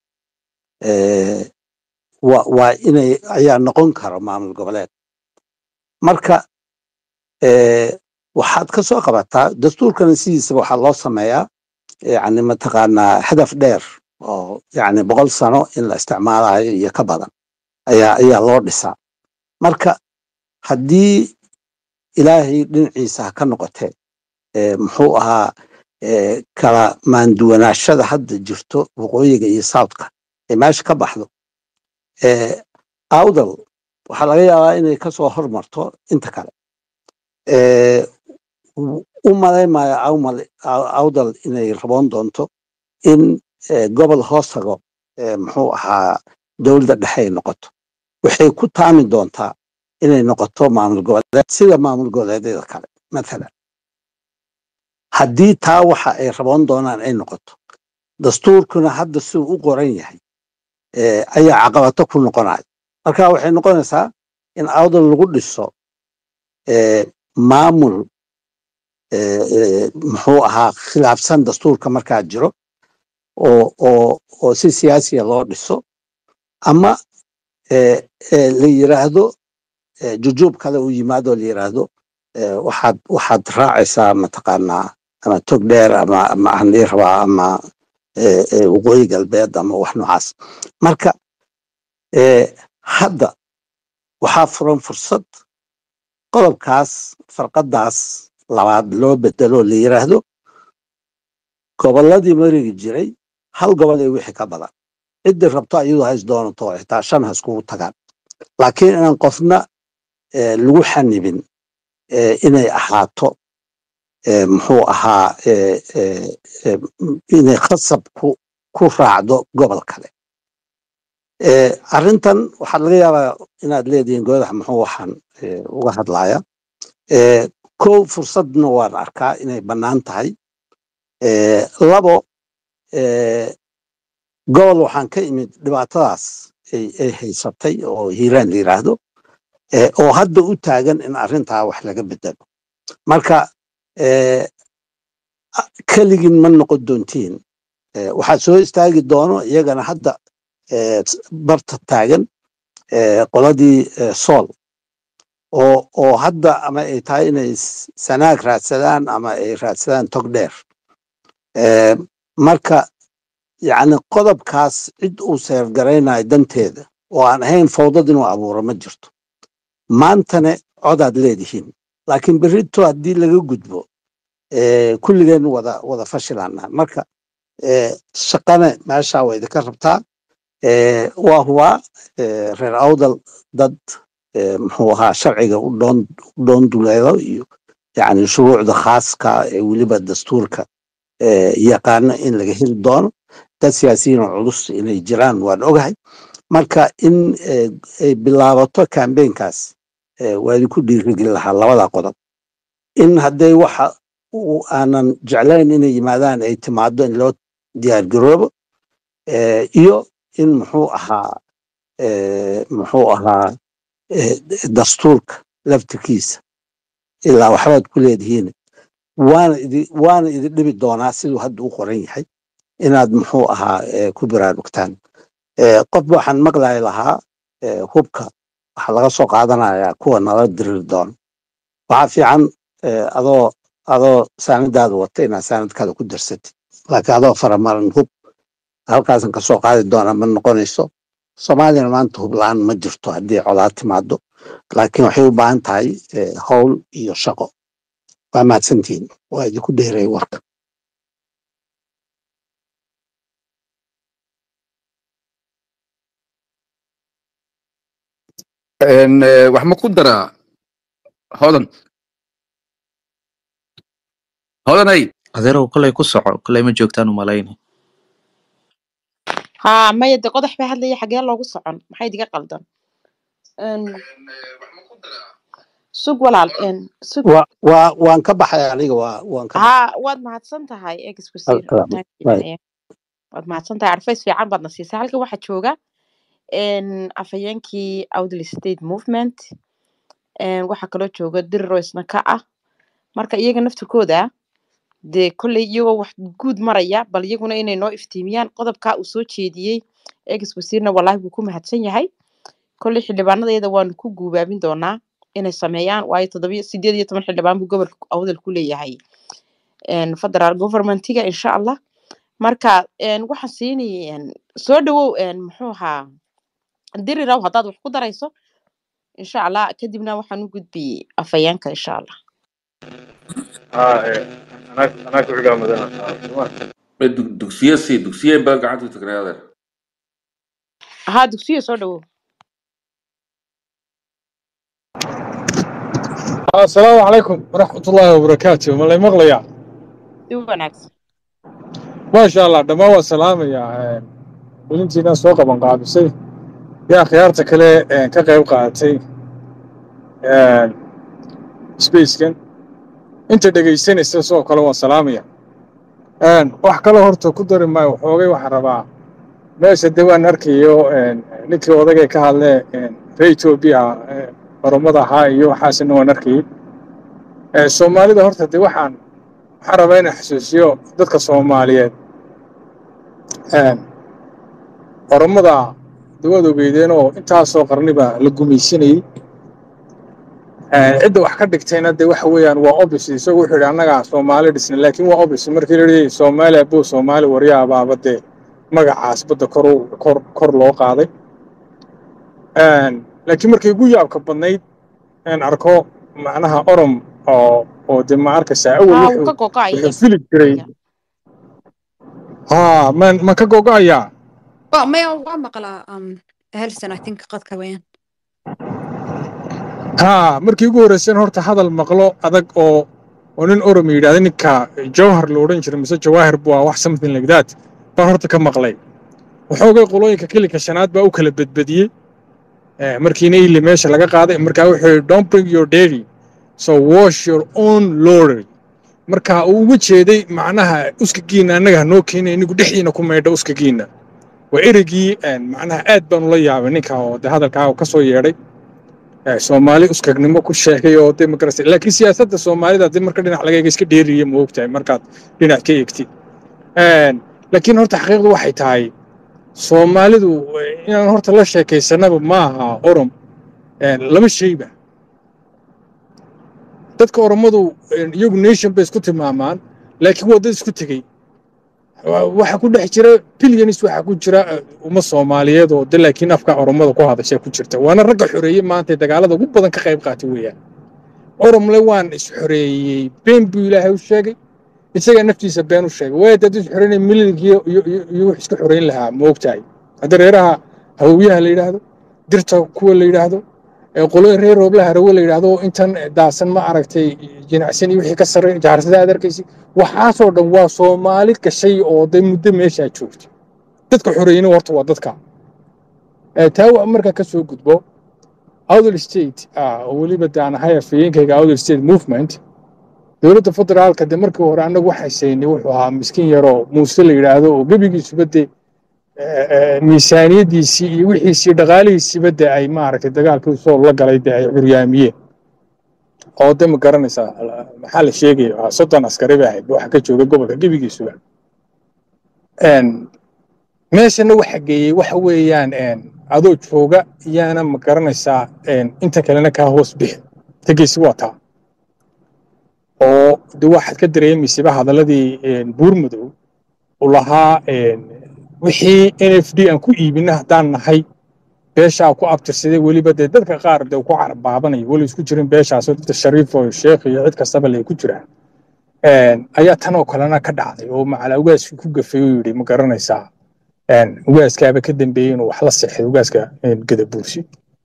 wa waa inay ayaa noqon karo maamul goboleed marka waxaad ka soo qabataa dastuurkana sidiisaba waxaa loo sameeyaa yani mataqaanaa hadaf dheer oo yani boqol sano in la isticmaalayo iyo ka badan ayaa ayaa loo dhisaa marka haddii ilaahay dhinaciisa ha ka noqotee muxuu ahaa kala maanduwanaashada hadda jirto waqooyiga iyo southka ee meesha ka baxdo awdal waxaa laga yaabaa inay kasoo hormarto inta kale u malaymaayo awdal inay raboon doonto in gobol hoos tago muxuu ahaa dowladda dhexe ay noqoto waxay ku taami doontaa inay noqoto maamul goboleed sida maamul goboleedyada kale mathalan haddii taa waxa ay raboon doonaan ay noqoto dastuurkuna hadda siduu u qoran yahay ayaa caqabato ku noqonayo marka waxay noqonaysaa in awdal lagu dhiso maamul muxuu ahaa khilaafsan dastuurka markaa jiro oo oo oo si siyaasiya loo dhiso ama la yiraahdo jujuub kale uu yimaado la yiraahdo waxaad waxaad raacaysaa mataqaanaa ama tog dheer ama ama aan ii rabaa ama waqooyi galbeed ama wax noocaas marka hadda waxaa furan fursad qodobkaas farqadaas labaad loo bedelo la yiraahdo gobolladii marigi jiray hal gobol ee wixii ka badan ciddii rabto ayadu hays doonato xitaa shan ha iskugu tagaan laakiin inaan qofna lagu xanibin inay ahaato muxuu ahaa inay khasab ku ku raacdo gobol kale arrintan waxaad laga yaabaa inaad leedihiin goodax muxuu waxaan uga hadlaya kow fursadna waan arkaa inay bannaan tahay labo gobol waxaan ka imid dhibaatadaas ay haysatay oo hiiraan la yiraahdo oo hadda u taagan in arrintaa wax laga bedelo marka keligin ma noqon doontiin waxaad soo istaagi doono iyagana hadda barta taagan qoladii sool oo oo hadda ama ay tahay inay sanaag raadsadaan ama ay raadsadaan tog dheer marka yacni qodobkaas cid uu seergaraynayo danteeda oo aan ahayn fawdad inuu abuuro ma jirto maantane codaad leedihiin laakiin berrito haddii laga gudbo kulligeen wada wada fashilaana marka shaqane meesha waa idinka rabtaa waa hubaa reer awdal dad muxuu ahaa sharciga u dhoon u dhoon duleelo iyo yani shuruucda khaaska ee weliba dastuurka yaqaano in laga heli doono dad siyaasiyiin oo culus inay jiraan waan ogahay marka in ay bilaabato kambeynkaas waa idinku dhiirigeli lahaa labada qodob in hadday waxa aanan jeclayn inay yimaadaan ay timaado in loo diyaargaroobo iyo in muxuu ahaa muxuu ahaa dastuurka laftirkiisa ilaa waxbaad ku leedihiin waana idi waana idin dhibi doonaa siduu hadda u qoran yahay inaad muxuu ahaa ku baraarugtaan qof waxaan maqlay lahaa hubka waxaa laga soo qaadanayaa kuwa nala diriri doono waxaa fiican adoo adoo saanadaada wata inaad saanadkaada ku darsatid laakiin adoo faramaran hub halkaasan kasoo qaadi doona ma noqonayso soomaaliyana maanta hub la-aan ma jirto haddii colaad timaado laakiin waxay u baahan tahay howl iyo shaqo waa mahadsantihiin waa idinku dheeray warka wax ma ku daraa hodan hodanay adeerow kolay ku soco kolay ma joogtaan umalayni haa maya de qodax baa hadlaya xagee loogu socon maxay idiga qaldan sug walaal sug waa waa waan ka baxay aniga waa waan ka baxay haa waad mahadsan tahay ex wasiir Alkalaam. Right. waad mahadsan tahay arfays fiican baadna siisay halkan waxaa jooga afhayeenkii outl state movement waxaa kaloo jooga diriro isna ka ah marka iyaga naftirkooda dee kolley iyagoo wax guud maraya bal iyaguna inay noo iftiimiyaan qodobkaa uu soo jeediyey ex wasiirna wallaahi wuu ku mahadsan yahay kolley xildhibaanadeeda waanu ku guubaabin doonaa inay sameeyaan waayo toddobiyo sideed iyo toban xildhibaan buu gobolka awdal ku leeyahay federal governmentiga insha allah marka waxaan siinay soo dhawow muxuu ahaa diriraw haddaad wax ku darayso insha allah kadibna waxaan u gudbiyey afhayeenka insha allah اه إيه. انا انا كنت قاعد مثلا dugsiye sii dugsiye baa gacanta u tagnay adeer haa dugsiyo soo dhawow السلام عليكم ورحمة الله وبركاته مالي مغليا si wanaagsan ما شاء الله دما والسلام يا ولنتي ناس سوق بن قابسي يا خيارتك كله كقيب قاعتي سبيس كان انت dhegaysanaysa sidoo kale waan salaamaya wax kale horta ku dari maayo waxoogay waxaan rabaa meesha de waan arkayo ninkii odagay ka hadlee ree etoobiya oromada ahaa iyo waxaasina waan arkayay soomaalida horta de waxaan waxaan rabaa inaan xasuusiyo dadka soomaaliyeed oromada de waad ogeydeen oo intaasoo qarniba la gumaysanayey cidda wax ka dhigtayna de waxa weeyaan waa obis isagu wuxuu yidhi annaga soomaali dhisna laakiin waa obis markii la yidhi soomaali abuu soomaali waryaabaaba dee magacaas badda kor u- kor kor loo qaaday laakiin markay ugu yaabka badnayd aan arko macnaha orom oo oo de ma arkaysaa awal haa wuu wuxuu ka gogo'aya wuxuu fili jiray haa man man ka gogo'ayaa Well, maya waa maqlaa um, Helson, I think qadka weeyaan. haa markii ugu horreyseen horta hadal maqlo adag oo oo nin orom yidhahda ninka jawhar la odhan jiray mise jawaahir buu ah wax something like that baan horta ka maqlay waxoogay qolooyinka kilinka shanaad baa u kala bedbediyey markiina ili meesha laga qaaday markaa wuxuu yidhi don't bring your dairy so wash your own lorry marka uu uga jeeday macnaha uskagiinna annaga hanoo keenay inigu dhexdiina ku maydha uskagiinna waa ereygii macnaha aad baan ula yaabay ninka oo de hadalkaa ka soo yeedhay soomaali uskagnimo ku sheegay oo de magarasa laakiin siyaasadda soomaalida de marka dhinac laga eega iska dheeriya ma ogtahay markaad dhinac ka eegtid laakiin horta xaqiiqdu waxay tahay soomaalidu inaan horta la sheekaysanaba ma aha orom laba shayba dadka oromadu iyagu nation bay isku tilmaamaan laakiin waa dad isku tegey waxa ku dhex jira bilyanis waxa ku jira umma soomaaliyeed oo de laakiin afka oromada ku hadashay ku jirta waana ragga xoreeyey maanta dagaalada ugu badan ka qayb qaatay weeyaan oromle waan is xoreeyey been buu ilaahay u sheegay isagaa naftiisa been u sheegay waaya dad is xoreynay milinkii iyo wax isku xoreyn lahaa ma ogtahay hadda reeraha hawowyaha la yidhaahdo dirta kuwa la yidhaahdo qolooyin reer rooblaha rawo la yidhaahdo intan daasan ma aragtay jinacsan iyo wixii ka sarreey jaarsada aad arkaysi waxaasoo dhan waa soomaali gashay oo de muddo meeshaa joogta dadka xoreeyina horta waa dadka taa waa markaa ka soo gudbo outer state oo weliba daan ahay afhayeenkayga outer state movement dowladda federaalka de markii hore annagu waxay saynay wuxuu ahaa miskiin yaroo muuse la yidhaahdo oo gebigiisuba de miisaaniyaddiisii iyo wixiisii dhaqaalihiisiiba de ay maaragtay dagaalkii soo la galay de ay curyaamiyeen oo de ma garanaysaa maxaa la sheegaya soddon askari bay ahayd waxa ka jooga gobolka gebigiisuba meeshana waxa geeyey waxa weeyaan adoo jooga yaana ma garanaysaa inta kalena kaa hoos bixi tegeysi waa taa oo de waxaad ka dareemaysaba hadaladii buurmadow u lahaa wixii n f d aan ku iibina haddaan nahay beeshaa ku abtirsaday weliba dee dadka qaar de ku carbaabanayo weli isku jirin beeshaasoo dadka shariif oo sheekh iyo cid kastaba lay ku jiraan ayaa tanoo kalena ka dhacday oo macala ugaaskii ku gafay oo yidhi ma garanaysaa ugaaskaaba ka dambeeyey inuu wax la seexday ugaaska gadabuursi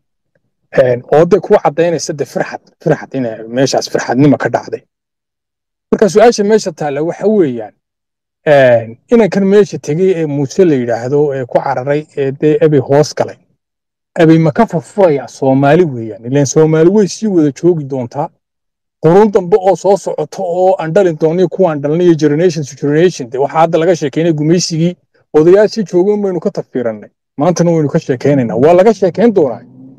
oo de kuwa caddaynaysa de firxad firxad in meeshaas firxadnimo ka dhacday marka su-aasha meesha taalla waxa weeyaan inankan meesha tegey ee muuse la yidhaahdo ee ku cararay ee dee ebay hoos galay ebay ma ka furfurayaa soomaali weeyaan ilaan soomaali way sii wada joogi doontaa qurun dambe oo soo socoto oo aan dhalin dooniyo kuwaan dhalnayo generation to generation de waxaa hadda laga sheekeynay gumaysigii odayaashii joogeen baynu ka tafiirannay maantana waynu ka sheekeynaynaa waa laga sheekeyn doonaa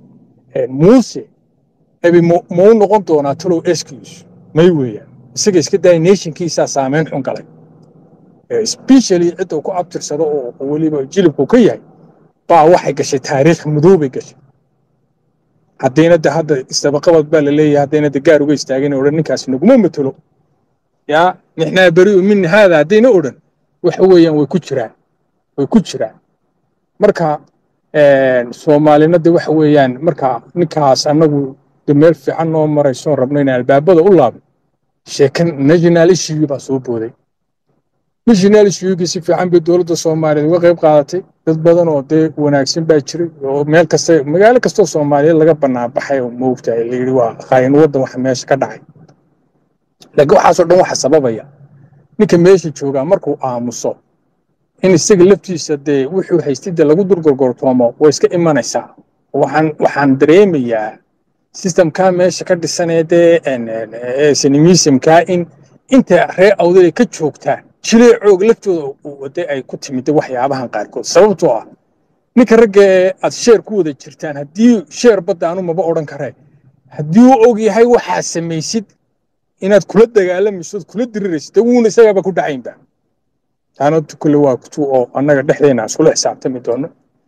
muuse ebay ma u noqon doonaa talow excuse may weeyaan isaga iska daaya nationkiisaa saameyn xun galay especially cidda ku abtirsado oo weliba jilibku ka yahay baa waxay gashay taariikh madoobay gashay haddayna de hadda isdabaqabad baa la leeyahay haddayna de gaar uga istaagin odhan ninkaasi naguma matelo yaa nixnaa beri'u min haada haddayna odhan waxa weeyaan way ku jiraan way ku jiraan marka soomaalina de waxa weeyaan marka ninkaas annagu de meel fiican noo maraysoon rabno inaan albaabada u laabno sheekan national issue baa soo booday national issuegii si fiican bay dowladda soomaaliyeed uga qayb qaadatay dad badan oo dee wanaagsan baa jiray oo meel kasta magaalo kastoo soomaaliyeed laga bannaan baxay oo moogtahay la yidhi waa khaayin waddan waxa meesha ka dhacay laakiin waxaasoo dhan waxa sababaya ninka meesha joogaa markuu aamuso in isaga laftiisa dee wuxuu haystida lagu durgorgortoomo way iska imanaysaa waxaan waxaan dareemayaa systemkaa meesha ka dhisanee dee sinimisimkaa in inta reer awdalay ka joogtaa jileecoog laftooda wade ay ku timid waxyaabahan qaarkood sababtoo ah ninka ragga ee aad sheer ku wada jirtaan haddii sheer badda anu maba odhan karee haddii uu og yahay waxaa samaysid inaad kula dagaalamayso ood kula diriraysid wuuna isagaaba ku dhacaynba taana kule waa kutu oo annaga dhexdeena iskula xisaabtami doono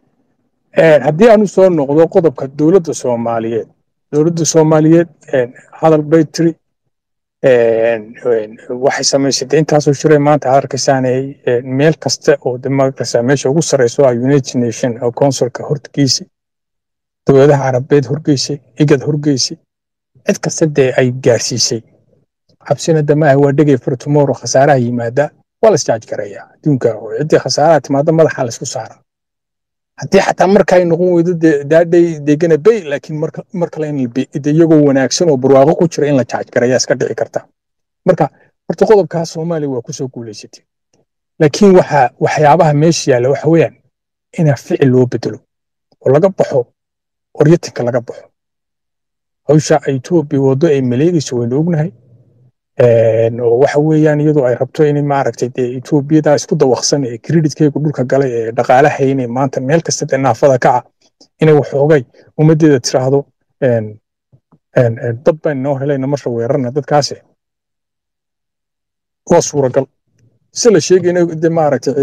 haddii aanu soo noqdo qodobka dowladda soomaaliyeed dowladda soomaaliyeed hadal bay tiri waxay samaysatay intaasoo shiray maanta aad arkaysaanay meel kasta oo de maarkaysaa meesha ugu sarreyso ah united nation oo consulka horgeysay dowladaha carabeed horgeysay igad horgeysay cid kasta dee ay gaarsiisay xabsina damaaha waa dhegay for tomorrow khasaaraha yimaada waa la isjaaj garayaa adduunka oo ciddii khasaaraha timaada madaxa la isku saara haddii xataa marka ay noqon weydo daadhay degana bay laakiin mar kale in de iyagoo wanaagsan oo barwaaqo ku jira in la jaaj garayaa iska dhici karta marka horta qodobkaas soomaaliya waa kusoo guulaysatay laakiin waxa waxyaabaha meesha yaalla waxa weeyaan inaa ficil loo bedelo oo laga baxo oryatinka laga baxo hawsha etoobiya waddo ay maleegayso waynu ognahay oo waxa weeyaan iyadoo ay rabto in maaragtay dee etoobiyada isku dawaqsan ee kreditkeygu dhulka galay ee dhaqaalahayne maanta meel kasta dee naafada kaca inay waxoogay ummaddeeda tiraahdo dad baan noo helayna marra weerarna dadkaasi waa suuragal si la sheegayna de maaragtay